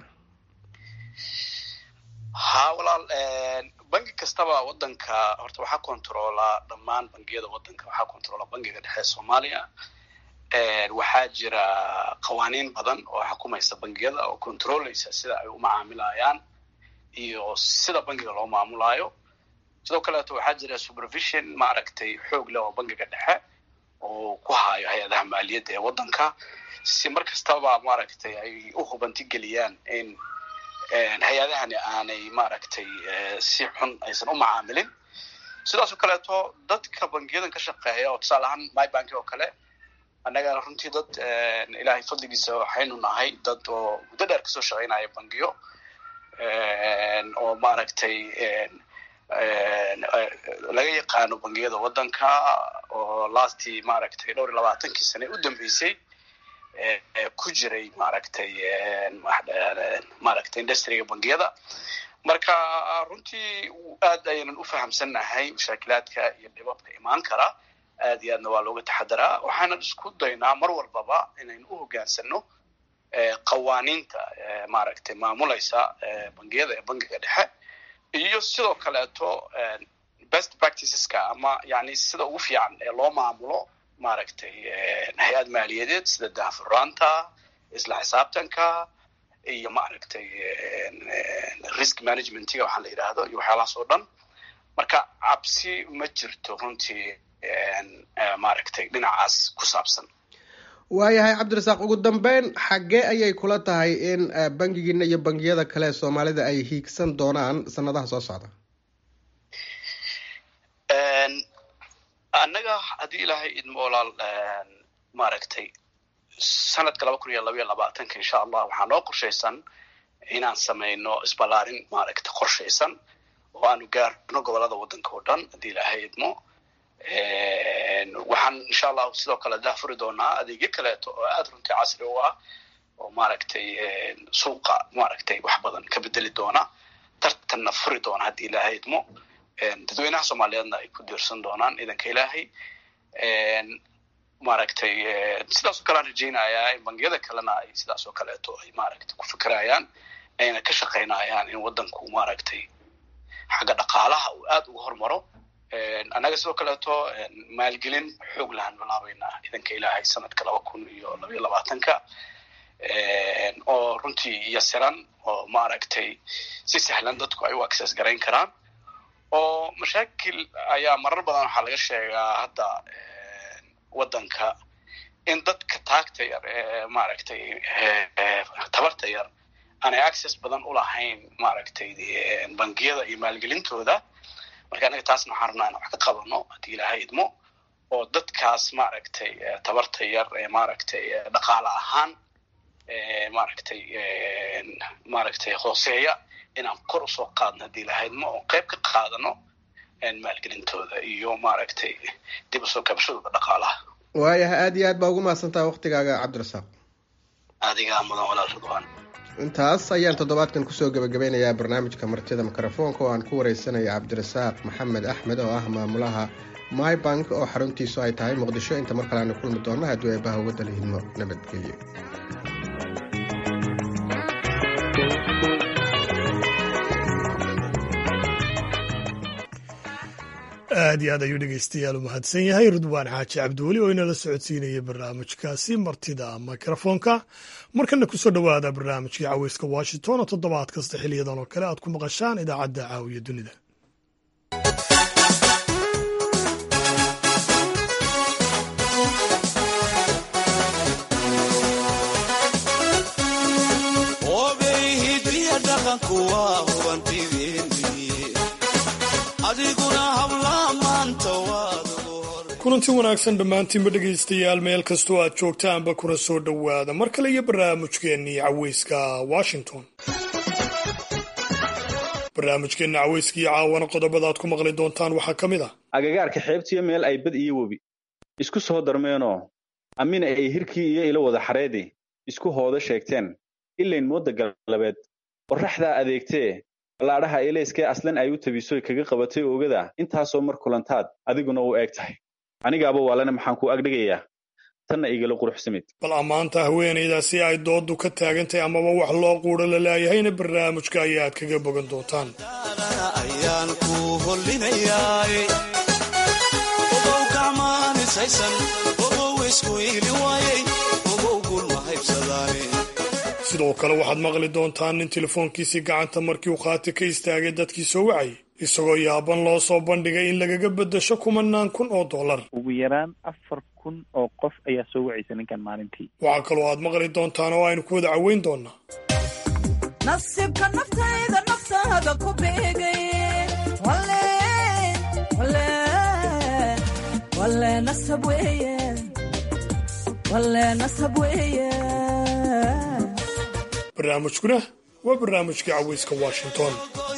ha walaal bangi kastaba wadanka horta waxaa controolaa dhammaan bangiyada wadanka waxaa controola bangiga dhexe soomaaliya waxaa jira qawaaniin badan oo xukumaysa bangiyada oo controleysa sida ay u macaamilayaan iyo sida bangiga loo maamulaayo sidoo kaleeto waxaa jira supervision maaragtay xoog leh oo bangiga dhexe oo ku hayo hay-adaha maaliyadda ee wadanka si mar kastaba maaragtay ay u hubantigeliyaan in hay-adahani aanay maaragtay si xun aysan u macaamilin sidaas oo kaleeto dadka bangiyadan ka shaqeeya oo tusaale ahaan mybanki oo kale annaga runtii dad ilaahay fadligiisa waxaynu nahay dad oo muddo dheer kasoo shaqeynaya bangiyo oo maaragtay laga yaqaano bangiyada wadanka oo lastii maaragtay dhowr iyo labaatankii sane u dambeysay ku jiray maaragtay maaragtay industriga bangiyada marka runtii aad ayaynan u fahamsannahay mashaakilaadka iyo dhibabka imaan kara aad iyo aadna waa looga taxadaraa waxaanan isku daynaa mar walbaba inaynu u hogaansano qawaaniinta maaragtay maamulaysa bangiyada ee bangiga dhexe iyo sidoo kaleeto best practiceska ama yani sida ugu fiican ee loo maamulo maaragtay hay-ad maaliyadeed sida daahfuraanta isla xisaabtanka iyo maaragtay risk managementiga waxaa la yidhaahdo iyo waxyaalahaas oo dhan marka cabsi ma jirto runtii maaragtay dhinacaas ku saabsan waayahay cabdirasaaq ugu dambeyn xaggee ayay kula tahay in bangigiina iyo bangiyada kale soomaalida ay hiigsan doonaan sanadaha soo socda annaga haddii ilaahay idmo walaal maaragtay sanadka laba kun iyo labaiyo labaatanka insha allah waxaa noo qorshaysan inaan samayno isballaarin maaragtay qorshaysan oo aanu gaarno gobolada waddanka oo dhan haddii ilaahay idmo waxaan insha allahu sidoo kale daafuri doonaa adeegyo kaleeto oo aada runtii casri u ah oo maaragtay suuqa maaragtay wax badan ka bedeli doona tartanna furi doona haddii ilaahay idmo dadweynaha soomaaliyeedna ay ku diirsan doonaan idanka ilaahay maaragtay sidaas oo kale aan rajaynayaa in bangiyada kalena ay sidaas oo kaleeto ay maaragtay ku fikirayaan ayna ka shaqaynayaan in waddanku maaragtay xagga dhaqaalaha uu aada uga hormaro annaga sidoo kaleeto maalgelin xoog lahaan bilaabaynaa idanka ilaahay sanadka laba kun iyo labaiyo labaatanka oo runtii yasiran oo maaragtay si sahlan dadku ay u access garayn karaan oo mashaakil ayaa marar badan waxaa laga sheegaa hadda waddanka in dadka taagta yar ee maaragtay tabarta yar aanay access badan u lahayn maaragtay bangiyada iyo maalgelintooda marka anaga taasna waxaan rabnaa inaan wax ka qabano haddii ilaahay idmo oo dadkaas maaragtay tabarta yar ee maaragtay dhaqaale ahaan maaragtay maaragtay hooseeya inaan kor usoo qaadno haddii ilaahay idmo oo qayb ka qaadano maalgelintooda iyo maaragtay dib usoo kabashadooda dhaqaalaha waayahay aada iyo aad baa ugu mahadsantaha waktigaaga cabdirasaaq adigaa mudan walaal ridwaan intaas ayaan toddobaadkan kusoo gebagabeynayaa barnaamijka martida mikrofoonka oo aan ku wareysanaya cabdirasaaq maxamed axmed oo ah maamulaha mybank oo xaruntiisu ay tahay muqdisho inta mar kale aanu kulmi doonno hadduu eebaha waddan hidmo nabadgelyo aad iyo aad ayuu dhegeystayaal u mahadsan yahay ridwaan xaaji cabdiweli oo inala socodsiinaya barnaamijkaasi martida mikrofoonka markana kusoo dhowaada barnaamijkii caweyska washington oo toddobaad kasta xiliyadan oo kale aad ku maqashaan idaacadda caawiya dunida kulanti wanaagsan dhammaantiinba dhegaystayaal meel kastoo aad joogtaanba kuna soo dhowaada mar kale iyo barnaamijkeennii caweyska washington barnaamijkeenna caweyska iyo caawana qodobada aad ku maqli doontaan waxaa ka mid ah agagaarka xeebtiyo meel ay bad iyo webi isku soo darmeenoo amina ay hirkii iyo ilo wada xareedi isku hoodo sheegteen ilayn moodda galabeed qorraxdaa adeegtee ballaadhaha elayskee aslan ay u tabisoy kaga qabatay oogada intaasoo mar kulantaad adiguna u eeg tahay anigaaba waalana maxaan ku agdhigayaa tanna igala quruxsamid bal ammaanta haweenaydaasi ay dooddu ka taagantahay amaba wax loo quudho la laayahayna barnaamijka ayaad kaga bogan doontaan sidoo kale waxaad maqli doontaan nin telefoonkiisii gacanta markii uu khaati ka istaagay dadkii soo wacayay isagoo yaaban loo soo bandhigay in lagaga beddesho kumanaan kun oo dollar ugu yaraan afar kun oo qof ayaa soo wacaysa ninkan maalintii waxaa kaloo aad maqli doontaan oo aynu ku wada caweyn doonaa nasiibka naftayda naftaada ku beegay wale nasab weeye wale nasab weeye barnaamijkuna waa barnaamijka caweyska washington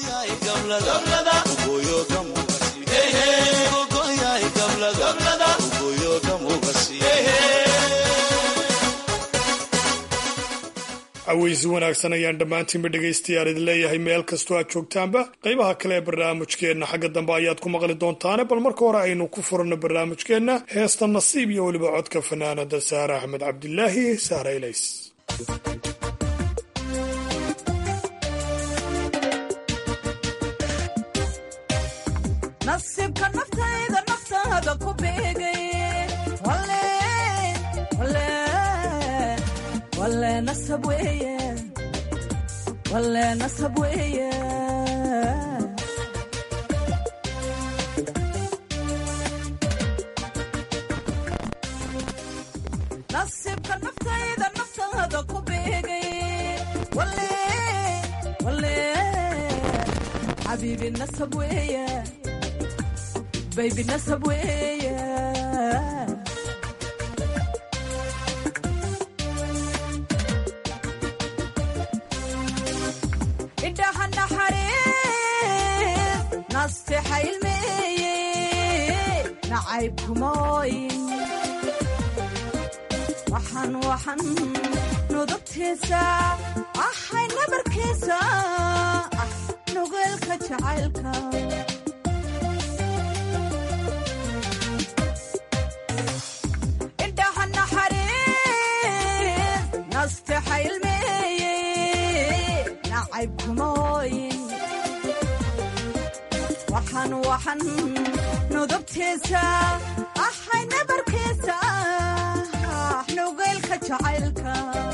caweysi wanaagsan ayaan dhammaantiinba dhegaystayaal idin leeyahay meel kastoo aad joogtaanba qaybaha kale ee barnaamijkeenna xagga dambe ayaad ku maqli doontaane bal marka hore aynu ku furanno barnaamijkeenna heesta nasiib iyo weliba codka fanaanada saare axmed cabdilaahi saare ilays nasiibka naftayda naftaada ku beegay wale nasab weeye wale nasab weeye nasiibka naftayda naftaada ku beegay wale wale xabiibi nasab weeye baybi nasab weeye indhaha naxariis nastexa ilmeeye nacayb kumooyin waxaan waxan nudubtiisa ahay nabarkiisa ah nugeelka jacaylka indhaha naxariis nastexa ilmeeye nacayb kumooyin waxaan waxan nudubtiisa ahay nabarkiisa ah nugeylka jacaylka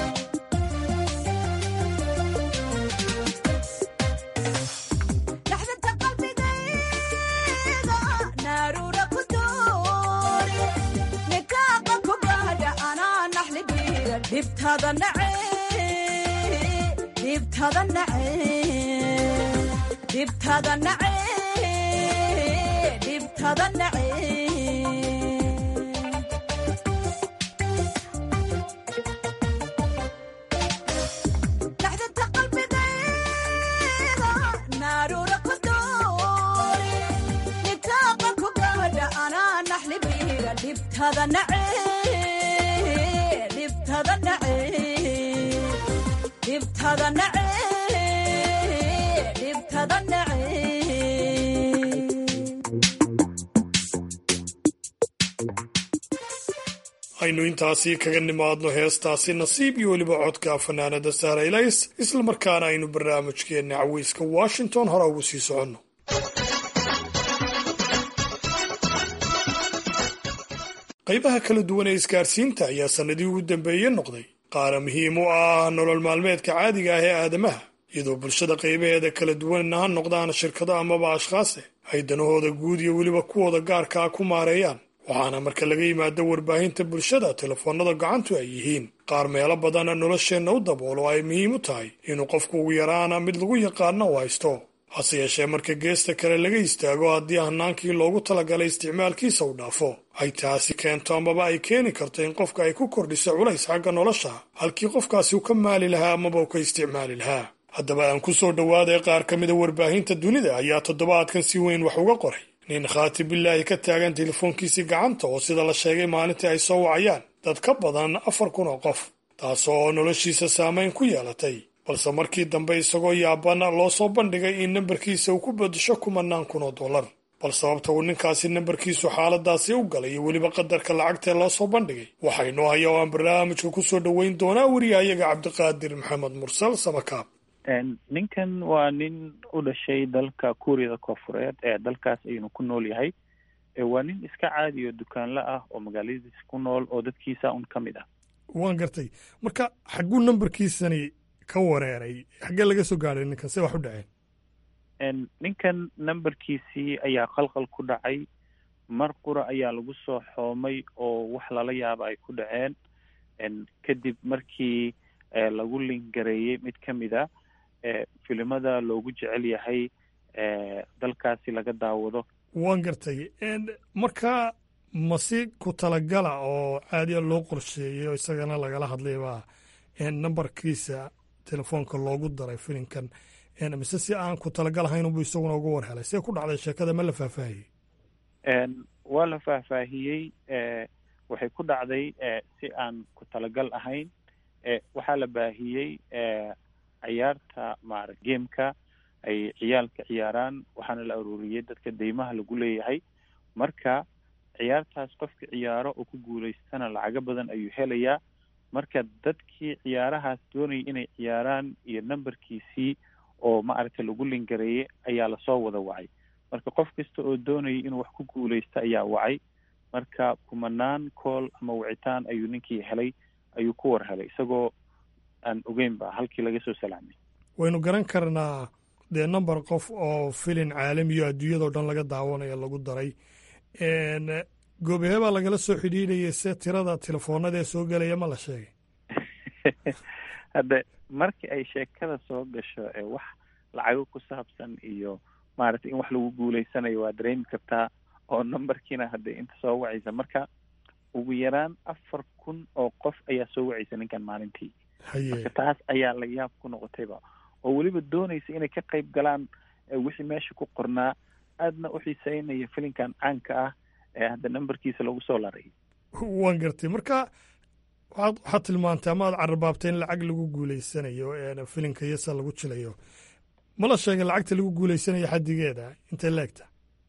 dhaxdanta qalbigayga naaruura ku doori nikaaqa ku gaadha anaa naxligiira dhibtada nace dhibtada nace dhibtada nace dhibtada nace dhaxdanta qalbigayga naaruura ku doori nikaaqa ku gaadha anaa naxligiira dhibtada nace dhibtada nace dhibtada nace dhibtada nace aynu intaasi kaga nimaadno heestaasi nasiib iyo weliba codka fanaanada saara ilays islamarkaana aynu barnaamijkeenna caweyska washington hore ugu sii soconno qaybaha kala duwan ee isgaarsiinta ayaa sannadii ugu dambeeye noqday qaara muhiim u ah nolol maalmeedka caadiga ah ee aadamaha iyadoo bulshada qaybaheeda kala duwanna ha noqdaan shirkado amaba ashkhaase ay danahooda guud iyo weliba kuwooda gaarka ah ku maareeyaan waxaana marka laga yimaado warbaahinta bulshada telefoonnada gacantu ay yihiin qaar meelo badana nolosheenna u daboolo ay muhiim u tahay inuu qofku ugu yaraana mid lagu yaqaano u haysto hase yeeshee marka geesta kale laga istaago haddii hanaankii loogu talagalay isticmaalkiisa u dhaafo ay taasi keento amaba ay keeni karto in qofka ay ku kordhiso culays xagga nolosha halkii qofkaasi u ka maali lahaa amaba u ka isticmaali lahaa haddaba aan ku soo dhowaaday qaar ka mida warbaahinta dunida ayaa toddobaadkan si weyn wax uga qoray nin khaati bilaahi ka taagan telefoonkiisii gacanta oo sida la sheegay maalintii ay soo wacayaan dad ka badan afar kun oo qof taasoo noloshiisa saameyn ku yeelatay balse markii dambe isagoo yaaban loo soo bandhigay in nambarkiisa uu ku bedesho kumanaan kun oo dollar bal sababta uu ninkaasi nambarkiisu xaaladaasi u galay iyo weliba qadarka lacagtee loo soo bandhigay waxaynu haya oo aan barnaamijka ku soo dhoweyn doonaa wariyahayaga cabdiqaadir maxamed mursal samakaab ninkan waa nin u dhashay dalka kuuriyada koofureed ee dalkaas ayuunu ku nool yahay waa nin iska caadi oo dukaanla ah oo magaaladiisa ku nool oo dadkiisa un ka mid ah waan gartay marka xagguu nambarkiisani ka wareeray xaggee laga soo gaadhay ninkan se wax u dhaceen ninkan nambarkiisii ayaa qalqal ku dhacay mar qura ayaa lagu soo xoomay oo wax lala yaaba ay ku dhaceen kadib markii lagu lingareeyey mid ka mid a filimada loogu jecel yahay dalkaasi laga daawado waan gartay marka masi ku talagala oo caadiya loo qorsheeyey oo isagana lagala hadlay baa nambarkiisa telefoonka loogu daray filimkan mise si aan ku talagalahayn unbu isaguna uga war helay see ku dhacday sheekada ma la faahfaahiyey waa la faahfaahiyey waxay ku dhacday si aan ku talagal ahayn waxaa la baahiyey ciyaarta maara gameka ay ciyaalka ciyaaraan waxaana la aruuriyey dadka deymaha lagu leeyahay marka ciyaartaas qofka ciyaaro oo ku guulaystana lacago badan ayuu helayaa marka dadkii ciyaarahaas doonayay inay ciyaaraan iyo nambarkiisii oo maaragtay lagu lingareeyey ayaa lasoo wada wacay marka qof kasta oo doonayay inuu wax ku guulaysta ayaa wacay marka kumanaan kool ama wicitaan ayuu ninkii helay ayuu ku war helay isagoo aan ogeynba halkii laga soo salaamay waynu garan karnaa dee number qof oo filin caalamiyo adduunyadao dhan laga daawanayo lagu daray goobahee baa lagala soo xidhiidhayay se tirada telefoonada ee soo gelaya ma la sheegay hadde markii ay sheekada soo gasho ee wax lacago ku saabsan iyo maaragtay in wax lagu guulaysanayo waa dareemi kartaa oo numberkiina hadde inta soo wacaysa marka ugu yaraan afar kun oo qof ayaa soo wacaysa ninkan maalintii marka taas ayaa la yaab ku noqotayba oo weliba doonaysa inay ka qayb galaan wixii meesha ku qornaa aadna u xiiseynaya filinkan caanka ah ee hadda numberkiisa lagu soo laray waan gartay marka waxaad waxaad tilmaantay ama aad carrabaabtay in lacag lagu guulaysanayo filinka yasa lagu jilayo ma la sheegay lacagta lagu guulaysanayo xaddigeeda intay leegta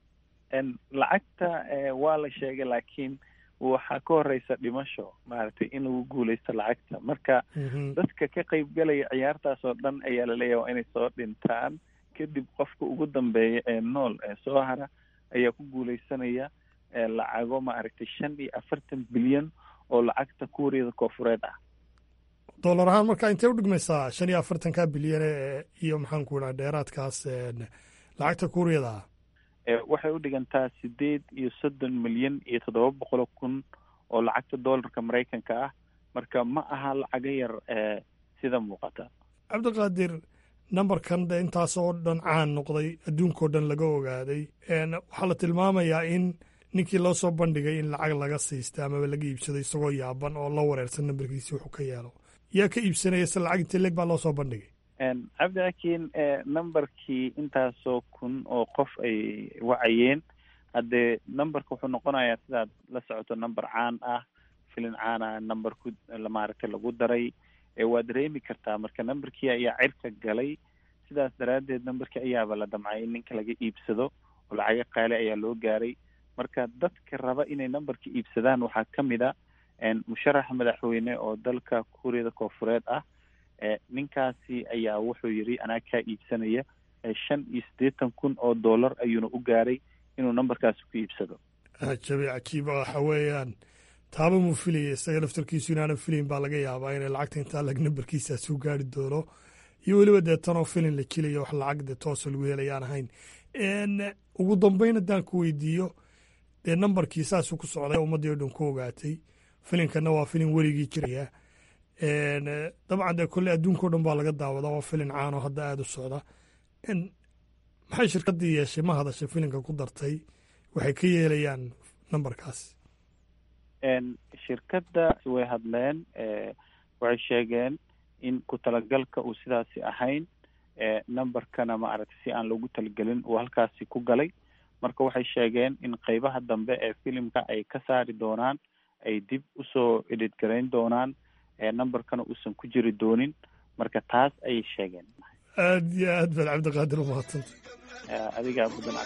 lacagta waa la sheegay laakiin waxaa ka horeysa dhimasho maaragtay in lagu guulaysto lacagta marka dadka ka qaybgalaya ciyaartaas oo dhan ayaa laleeyahay waa inay soo dhintaan kadib qofka ugu dambeeya ee nool ee soo hara ayaa ku guulaysanaya lacago maaragtay shan iyo afartan bilyan oo lacagta kuuriyada koofureed ah dollar ahaan marka intay udhigmaysaa shan iyo afartanka bilyan iyo maxaan ku idhaha dheeraadkaas lacagta kuuriyada ah waxay u dhigantaa sideed iyo soddon milyan iyo toddoba boqol kun oo lacagta dollarka maraykanka ah marka ma aha lacago yar sida muuqata cabdiqaadir numberkan de intaas oo dhan caan noqday adduunkao dhan laga ogaaday waxaa la tilmaamayaa in ninkii loo soo bandhigay in lacag laga siista amaba laga iibsado isagoo yaaban oo la wareersan nambarkiisi wuxuu ka yeelo yaa ka iibsanaya se lacag inta leeg baa loo soo bandhigay cabdi laakiin numberkii intaasoo kun oo qof ay wacayeen haddee numberka wuxuu noqonayaa sidaad la socoto number caan ah filin caan ah number ku maaragtay lagu daray waa dareemi kartaa marka numberkii ayaa cirka galay sidaas daraaddeed numberkii ayaaba la damcay in ninka laga iibsado oo lacago qaali ayaa loo gaaray marka dadka raba inay numberka iibsadaan waxaa ka mid a musharaxa madaxweyne oo dalka kuuriyada koofureed ah ninkaasi ayaa wuxuu yidhi anaa kaa iibsanaya shan iyo siddeetan kun oo dollar ayuuna u gaaray inuu numberkaasi ku iibsado cajabi cajiib waxa weeyaan taaba muu filaya isaga laftarkiisu inaanan filayn baa laga yaabaa inay lacagta intaa lag nambarkiisaas u gaari doono iyo weliba dee tanoo filin la jilayo wax lacag dee toosa lagu helayaan ahayn ugu dambeyn haddaan ku weydiiyo dee nambarkii saasuu ku socday ummaddii o dhan ku ogaatay filinkanna waa filin weligii jiraya dabcan dee kolley adduunkao dhan baa laga daawadaa waa filin caanoo hadda aada u socda maxay shirkaddii yeeshay ma hadashay filinka ku dartay waxay ka yeelayaan nambarkaas shirkadda way hadleen waxay sheegeen in ku talagalka uu sidaasi ahayn numberkana maaragtay si aan loogu talagelin uu halkaasi ku galay marka waxay sheegeen in qeybaha dambe ee filimka ay ka saari doonaan ay dib usoo edit garayn doonaan numberkana uusan ku jiri doonin marka taas ayay sheegeen aad iyo aad baad cabdiqaadir umahadsanta adigaa mudan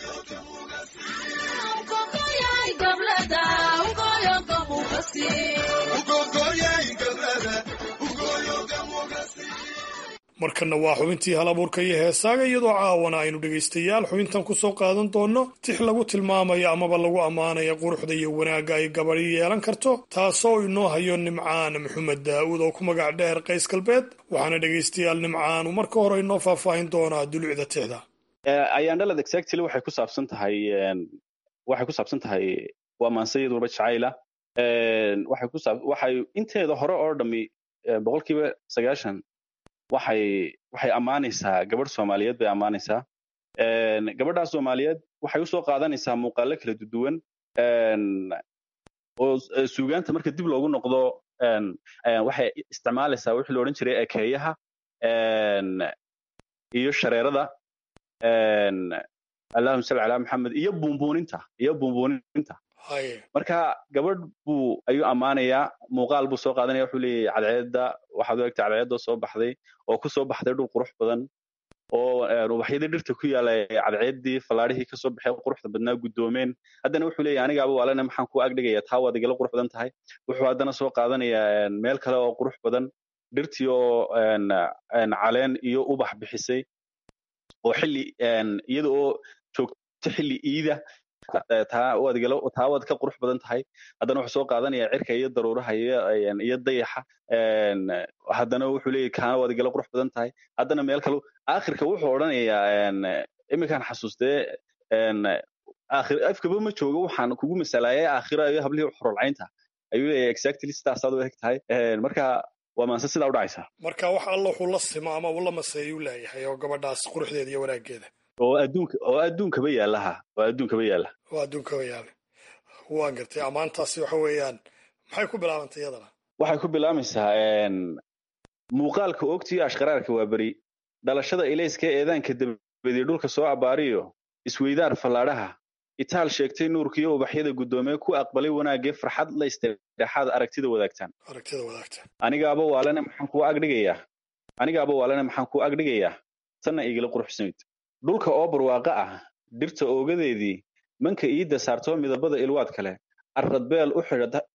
markanna waa xubintii hal abuurka iyo heesaaga iyadoo caawana aynu dhegaystayaal xubintan ku soo qaadan doonno tix lagu tilmaamayo amaba lagu ammaanayo quruxda iyo wanaagga ay gabadhi yeelan karto taasoo inoo hayo nimcaan maxamed daa'uud oo ku magac dheer qays galbeed waxaana dhegaystayaal nimcaanu marka hore inoo faahfaahin doonaa dulucda tixda ayaandhalad exactly waxay ku saabsan tahay waxay ku saabsan tahay waa maansayad walba jacayla waxay ku saab waxay inteeda hore oo dhami boqolkiiba sagaashan waxay waxay ammaanaysaa gabadh soomaaliyeed bay ammaanaysaa gabadhaas soomaaliyeed waxay usoo qaadanaysaa muuqaalo kala duwan oo suugaanta marka dib loogu noqdo waxay isticmaalaysaa wixii la odhan jiray ekeeyaha iyo shareerada allahuma salli calaa maxamed iyo buunbuuninta iyo buunbuuninta marka gabadh buu ayuu ammaanayaa muuqaal buu soo qaadanaya wuxuu leeyahay cadceedda waxaad u egtay cadceeddoo soo baxday oo ku soo baxday dhul qurux badan oo ubaxyadii dhirta ku yaala cadceeddii fallaadhihii ka soo baxay quruxda badnaa guddoomeen haddana wuxuu leeyahay anigaaba waalena maxaan kuu agdhigaya taa waad igala qurux badan tahay wuxuu haddana soo qaadanayaa meel kale oo qurux badan dhirtii oo caleen iyo ubax bixisay oo xilli iyada oo joogto xilli iida taa waad igala taa waad ka qurux badan tahay haddana wuxuu soo qaadanayaa cirka iyo daruuraha iyo iyo dayaxa haddana wuxuu leeyahay kaana waad igala qurux badan tahay haddana meel kale aakhirka wuxuu odhanayaa iminkaan xasuustee aakhir afkaba ma joogo waxaan kugu masalaayay aakhira iyo hablihii xorolcaynta ayuu leeyahay exactly sidaasaad u eg tahay marka waa maanse sidaa u dhacaysa marka wax alla wuxuu la simo ama uu la maseeyuu leeyahay oo gabadhaas quruxdeeda iyo wanaaggeeda oo adduunka oo adduunkaba yaalaha oo adduunkaba yaala oo adduunkaba yaala waan gartay ammaantaasi waxa weeyaan maxay ku bilaabantay iyadana waxay ku bilaabaysaa muuqaalka ogtiyo ashqaraarka waa beri dhalashada ilayska eedaanka dabadii dhulka soo abbaariyo isweydaar fallaadhaha itaal sheegtay nuurkiyo ubaxyada guddoomee ku aqbalay wanaagee farxad la istireexaad aragtida wadaagtaan aragtida wadaagtaan anigaaba waalena maxaan kuu agdhigayaa anigaaba waalena maxaan kuu agdhigayaa tanna igala quruxsanayd dhulka oo barwaaqo ah dhirta oogadeedii manka iidda saartoo midabada ilwaad kale arradbeel u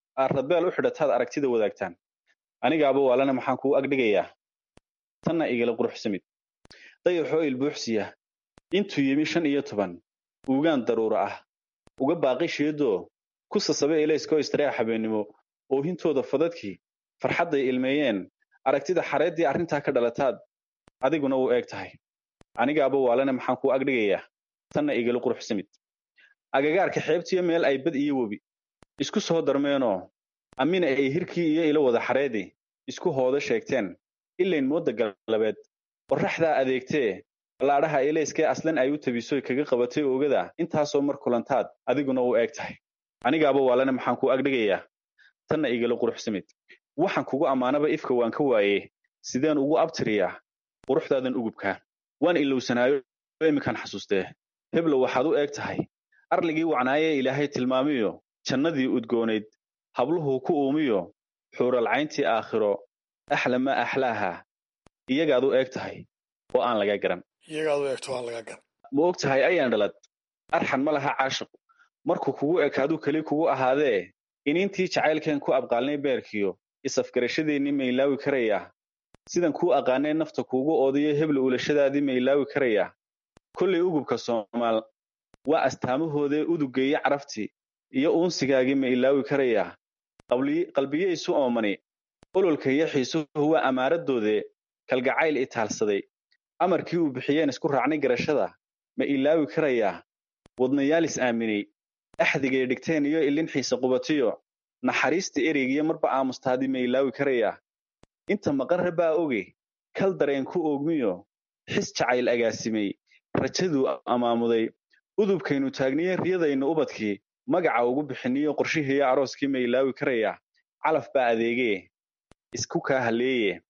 xidhataad aragtida wadaagtaan anigaaba waalena maxaan kuu agdhigayaa tanna igala quruxsamid dayaxoo ilbuuxsiya intuu yimi shan iyo toban uugaan daruura ah uga baaqi sheedoo ku sasabe ilayskoo istareex habeennimo oohintooda fadadkii farxadday ilmeeyeen aragtida xareeddii arrintaa ka dhalataad adiguna wuu eeg tahay anigaaba waalena maxaan kuu agdhigayaa tanna igala quruxsamid agagaarka xeebtiyo meel ay bad iyo webi isku soo darmeenoo amina ay hirkii iyo ilo wada xareedii isku hoodo sheegteen ilayn moodda galabeed qorraxdaa adeegtee ballaadhaha ilayskee aslan ay u tabisoy kaga qabatay oogada intaasoo mar kulantaad adiguna u eeg tahay anigaaba waalena maxaan kuu agdhigayaa tanna igala quruxsamid waxaan kugu ammaanaba ifka waan ka waaye sideen ugu abtiriyaa quruxdaadan ugubkaa waan ilowsanaayo iminkaan xasuustee heblow waxaad u eeg tahay arligii wacnaayee ilaahay tilmaamiyo jannadii udgoonayd habluhuu ku uumiyo xuuralcayntii aakhiro axla ma axlaaha iyagaad u eeg tahay oo aan laga garan iyagaad u eegto aan laga garan ma og tahay ayaan dhalad arxan ma laha caashiqu markuu kugu ekaaduu keli kugu ahaadee iniintii jacaylkeen ku abqaalnay beerkiyo isafgarashadeennii ma ilaawi karayaa sidan kuu aqaanee nafta kuugu oodiyo hebla ulashadaadii ma ilaawi karayaa kollay ugubka soomaal waa astaamahoodee udugeeye caraftii iyo uunsigaagii ma ilaawi karayaa qalbiyeysu oomani ololka iyo xiisuhu waa amaaradoodee kalgacayl itaalsaday amarkii uu bixiyeen isku raacnay garashada ma ilaawi karayaa wadnayaalis aaminay axdigay dhigteen iyo ilin xiise qubatiyo naxariista ereygiyo marba aamustaadii ma ilaawi karayaa inta maqarra baa oge kal dareen ku oogmiyo xis jacayl agaasimay rajaduu amaamuday udubkaynu taagniye riyadaynu ubadkii magaca ugu bixiniyo qorshihiiyo arooskii ma ilaawi karayaa calaf baa adeegee isku kaa halleeye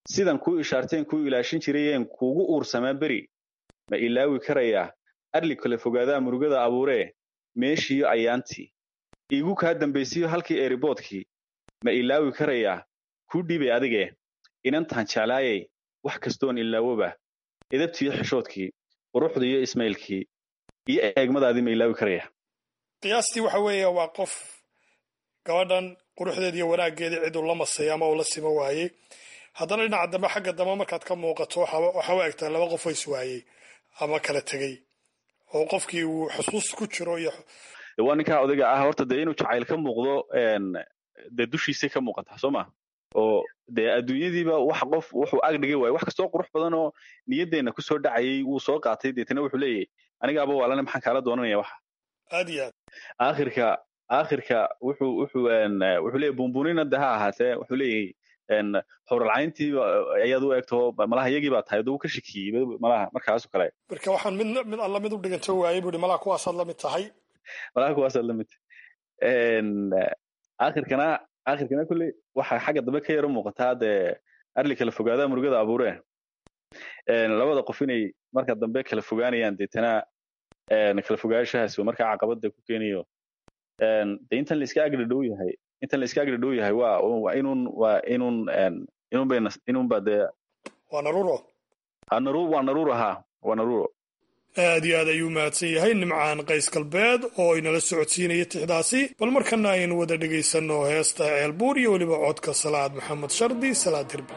sidan kuu ishaarteen kuu ilaashin jirayeen kuugu uursamaa beri ma ilaawi karayaa arli kale fogaadaa murugada abuuree meeshiiyo ayaantii iigu kaa dambaysiyo halkii eeriboodkii ma ilaawi karayaa kuu dhiibay adigee inantaan jeclaayay wax kastoon ilaawoba edabtiiyo xishoodkii quruxda iyo ismaylkii iyo eegmadaadii ma ilaawi karayaa qiyaastii waxa weeye waa qof gabadhan quruxdeeda iyo wanaaggeedii ciduu la masay ama uu la simo waayey haddana dhinaca dambe xagga dambe markaad ka muuqato waxaa u egtaa laba qof oo iswaayey ama kala tegey oo qofkii uu xusuus ku jiro iyo waa ninkaa odayga ah horta dee inuu jacayl ka muuqdo dee dushiisay ka muuqataa soo ma oo dee adduunyadiiba wax qof wuxuu ag dhigay waaye wax kastoo qurux badan oo niyaddeenna kusoo dhacayay wuu soo qaatay deetana wuxuu leeyahy anigaaba waalane maxaan kaala doonanaya waxa aad iyo aad aakhirka aakhirka wuxuu wuxuu wuxuu leeyahy buunbuunina de ha ahaatee wuxuu leeyahay xowralcayntii ayaad u egto malaha iyagii baa tahay duu ka shakiyey malaha markaasoo kale marka waxaan mid mid alla mid u dhiganto waayey buu malaha kuwaasaad la mid tahay malaha kuwaasaad la mid tahay aakhirkana aakhirkana kulley waxa xagga dambe ka yaro muuqataa dee arli kala fogaadaa murugada abuuree labada qof inay marka dambe kala fogaanayaan deetana kala fogaanshahaas markaa caqabada ku keenayo de intan la iska agdhadhow yahay intan la iska agdhadhow yahay waa waa inun waa inun inun bay inun ba dee waa naruro naru waa naruro ha waa naruro aad iyo aad ayuu mahadsan yahay nimcaan qays galbeed oo inala socodsiinaya tixdaasi bal markana aynu wada dhegaysanno heesta ceelbuur iyo weliba codka salaad maxamed shardi salaad hirbi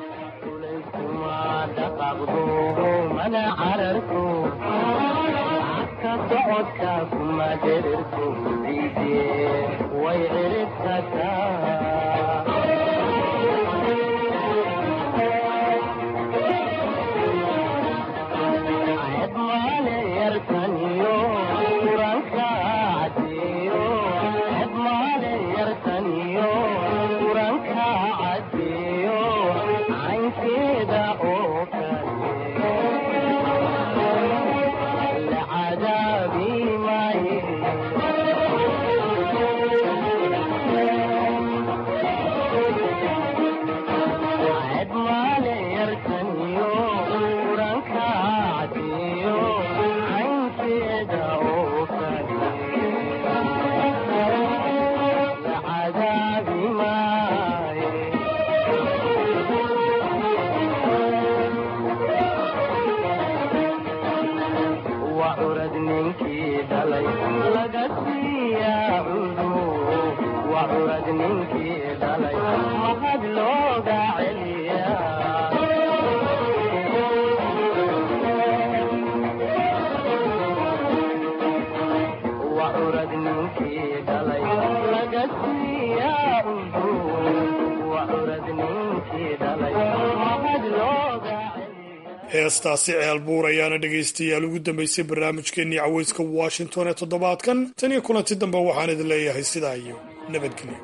heestaasi ceel buur ayaana dhegaystayaal ugu dambaysay barnaamijkeennii caweyska washington ee toddobaadkan tan iyo kulanti dambe waxaan idin leeyahay sidaa iyo nabadgelyo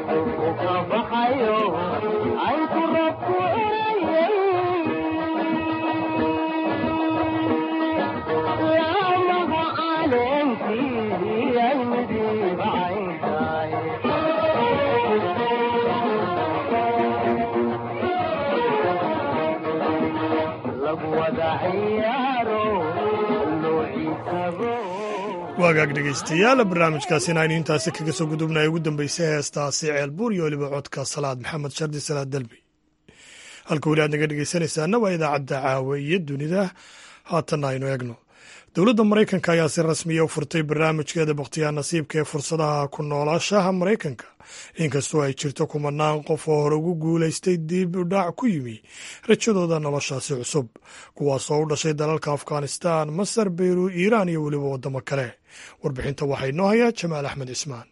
waagaag dhegaystayaal barnaamijkaasina aynu intaasi kaga soo gudubnay ugu dambeysay heestaasi ceelbuur iyo weliba codka salaad maxamed shardi salaad dalbi halka weli aad naga dhegaysanaysaana waa idaacadda caawa iyo dunida haatanna aynu eegno dowladda maraykanka ayaa si rasmiya u furtay barnaamijkeeda bakhtiyaa nasiibka ee fursadaha ku noolaashaha maraykanka inkastoo ay jirto kumanaan qof oo hore ugu guulaystay dib u dhac ku yimi rajadooda noloshaasi cusub kuwaasoo u dhashay dalalka afghanistan masar beyru iiraan iyo weliba waddamo kale warbixinta waxaa inoo hayaa jamaal axmed cismaan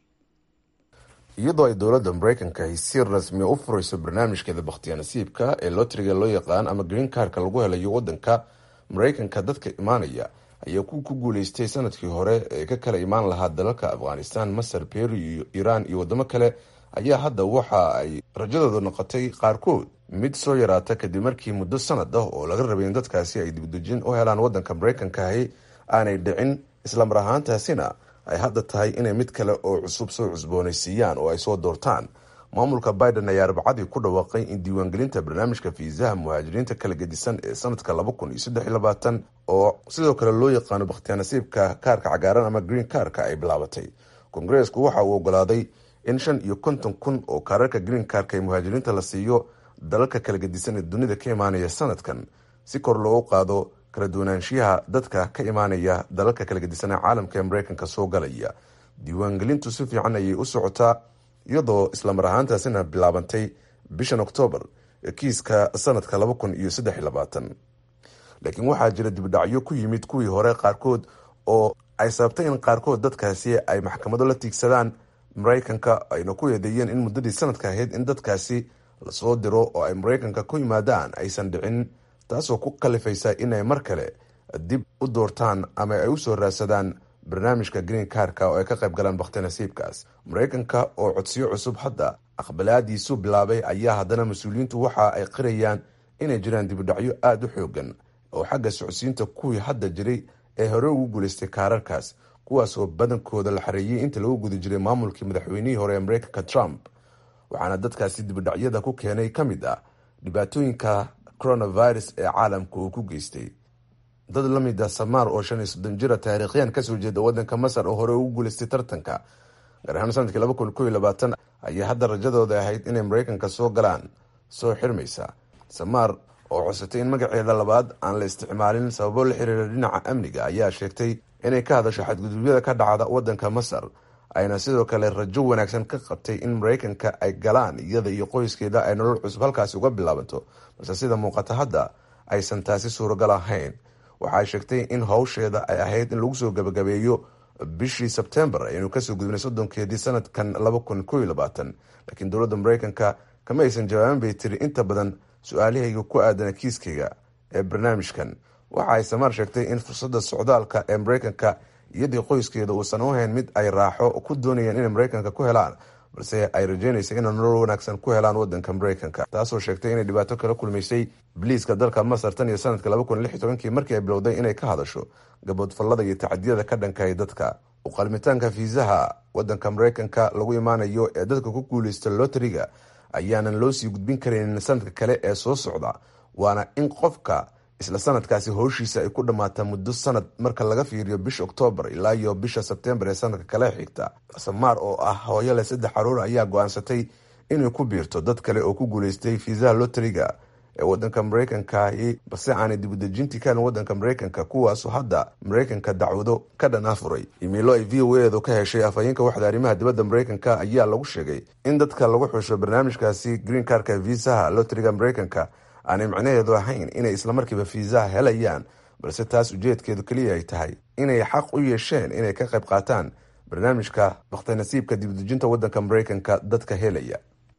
iyadoo ay dowladda maraykanka ay si rasmiya u furayso barnaamijkeeda bakhtiyaa nasiibka ee lotriga loo yaqaan ama green karka lagu helayo waddanka maraykanka dadka imaanaya ayaa ku ku guuleystay sanadkii hore ee ka kala imaan lahaa dalalka afghanistan masar peru iyo iiraan iyo waddamo kale ayaa hadda waxa ay rajadooda noqotay qaarkood mid soo yaraata kadib markii muddo sanad ah oo laga rabay in dadkaasi ay dibdejin u helaan waddanka maraykankahi aanay dhicin islamar ahaantaasina ay hadda tahay inay mid kale oo cusub soo cusboonaysiiyaan oo ay soo doortaan maamulka biden ayaa arbacadii ku dhawaaqay in diiwaangelinta barnaamijka fiisaha muhaajiriinta kala gedisan ee sanadka laba kun iyo saddex iyo labaatan oo sidoo kale loo yaqaano bakhtiyaa nasiibka kaarka cagaaran ama green karka ay bilaabatay kongareesku waxa uu ogolaaday in shan iyo konton kun oo kaararka green karka ee muhaajiriinta la siiyo dalalka kala gedisan ee dunida ka imaanaya sanadkan si kor loogu qaado kala duwanaanshiyaha dadka ka imaanaya dalalka kala gedisan ee caalamka ee maraykanka soo galaya diiwaangelintu si fiican ayay u socotaa iyadoo islamar ahaantaasina bilaabantay bishan oktoobar kiiska sanadka laba kun iyo saddex iyo labaatan laakiin waxaa jira dibdhacyo ku yimid kuwii hore qaarkood oo ay sababtay in qaarkood dadkaasi ay maxkamado la tiigsadaan maraykanka ayna ku eedeeyeen in muddadii sanadka ahayd in dadkaasi lasoo diro oo ay maraykanka ku yimaadaan aysan dhicin taasoo ku kalifaysa inay mar kale dib u doortaan ama ay usoo raadsadaan barnaamijka green karka oo ay ka qayb galaan bakhti nasiibkaas maraykanka oo codsiyo cusub hadda aqbalaadiisu bilaabay ayaa haddana mas-uuliyiintu waxa ay qirayaan inay jiraan dibudhacyo aada u xoogan oo xagga socodsiinta kuwii hadda jiray ee hore ugu guulaystay kaararkaas kuwaas oo badankooda la xareeyey inta lagu guda jiray maamulkii madaxweynihii hore ee maraykanka trump waxaana dadkaasi dibudhacyada ku keenay ka mid ah dhibaatooyinka coronavirus ee caalamka uu ku geystay dad la mid ah samaar oo shan iyo soddon jira taariikhyan kasoo jeeda waddanka masar oo hore ugu guulaystay tartanka gaar ahaan sanadkii laba kun kow iyo labaatan ayaa hadda rajadooda ahayd inay maraykanka soo galaan soo xirmaysa samaar oo cosatay in magaceeda labaad aan la isticmaalin sababo la xiriira dhinaca amniga ayaa sheegtay inay ka hadasho xadgudubyada ka dhacda waddanka masar ayna sidoo kale rajo wanaagsan ka qabtay in maraykanka ay galaan iyada iyo qoyskeeda ay nolol cusub halkaasi uga bilaabato balse sida muuqata hadda aysan taasi suuragal ahayn waxaay sheegtay in howsheeda ay ahayd in lagu soo gabagabeeyo bishii sebtembar aynu kasoo gudbinay soddonkeedii sanadkan laba kun kow iyo labaatan laakiin dowladda maraykanka kama aysan jawaabin bay tiri inta badan su-aalihayga ku aadana kiiskayga ee barnaamijkan waxa ay samaar sheegtay in fursadda socdaalka ee maraykanka iyadii qoyskeeda uusan u hayn mid ay raaxo ku doonayeen inay maraykanka ku helaan balse ay rajeynaysa inay nolol wanaagsan ku helaan wadanka maraykanka taasoo sheegtay inay dhibaato kala kulmaysay biliiska dalka masar tan iyo sanadka laba kun lix iyo tobankii markii ay bilowday inay ka hadasho gaboodfallada iyo tacadiyada ka dhankaay dadka uqalmitaanka fiisaha wadanka maraykanka lagu imaanayo ee dadka ku guuleysta loteriga ayaanan loo sii gudbin karaynin sanadka kale ee soo socda waana in qofka isla sanadkaasi howshiisa ay ku dhammaata muddo sanad marka laga fiiriyo bisha oktoobar ilaa iyo bisha sebtembar ee sanadka kale xigta samaar oo ah hooyo leh saddex caruur ayaa go-aansatay inay ku biirto dad kale oo ku guuleystay fiisaha loteriga ee wadanka maraykankahi balse aanay dibudejintii ka helin wadanka maraykanka kuwaasu hadda maraykanka dacwado ka dhan afuray imiilo ay v o edu ka heshay afhayeenka waxda arrimaha dibadda maraykanka ayaa lagu sheegay in dadka lagu xusho barnaamijkaasi green karka viisaha loteriga maraykanka aanay macnaheedu ahayn inay islamarkiiba fiisaha helayaan balse taas ujeedkeedu keliya ay tahay inay xaq u yeesheen inay ka qayb qaataan barnaamijka bakhtinasiibka dibudejinta wadanka maraykanka dadka helaya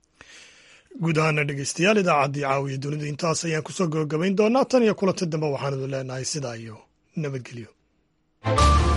guud ahaana dhegeystayaal idaacaddii caawiya dunida intaas ayaan kusoo gabagabayn doonaa tan iyo kulanta dambe waxaan idin leenahay sidaa iyo nabadgelyo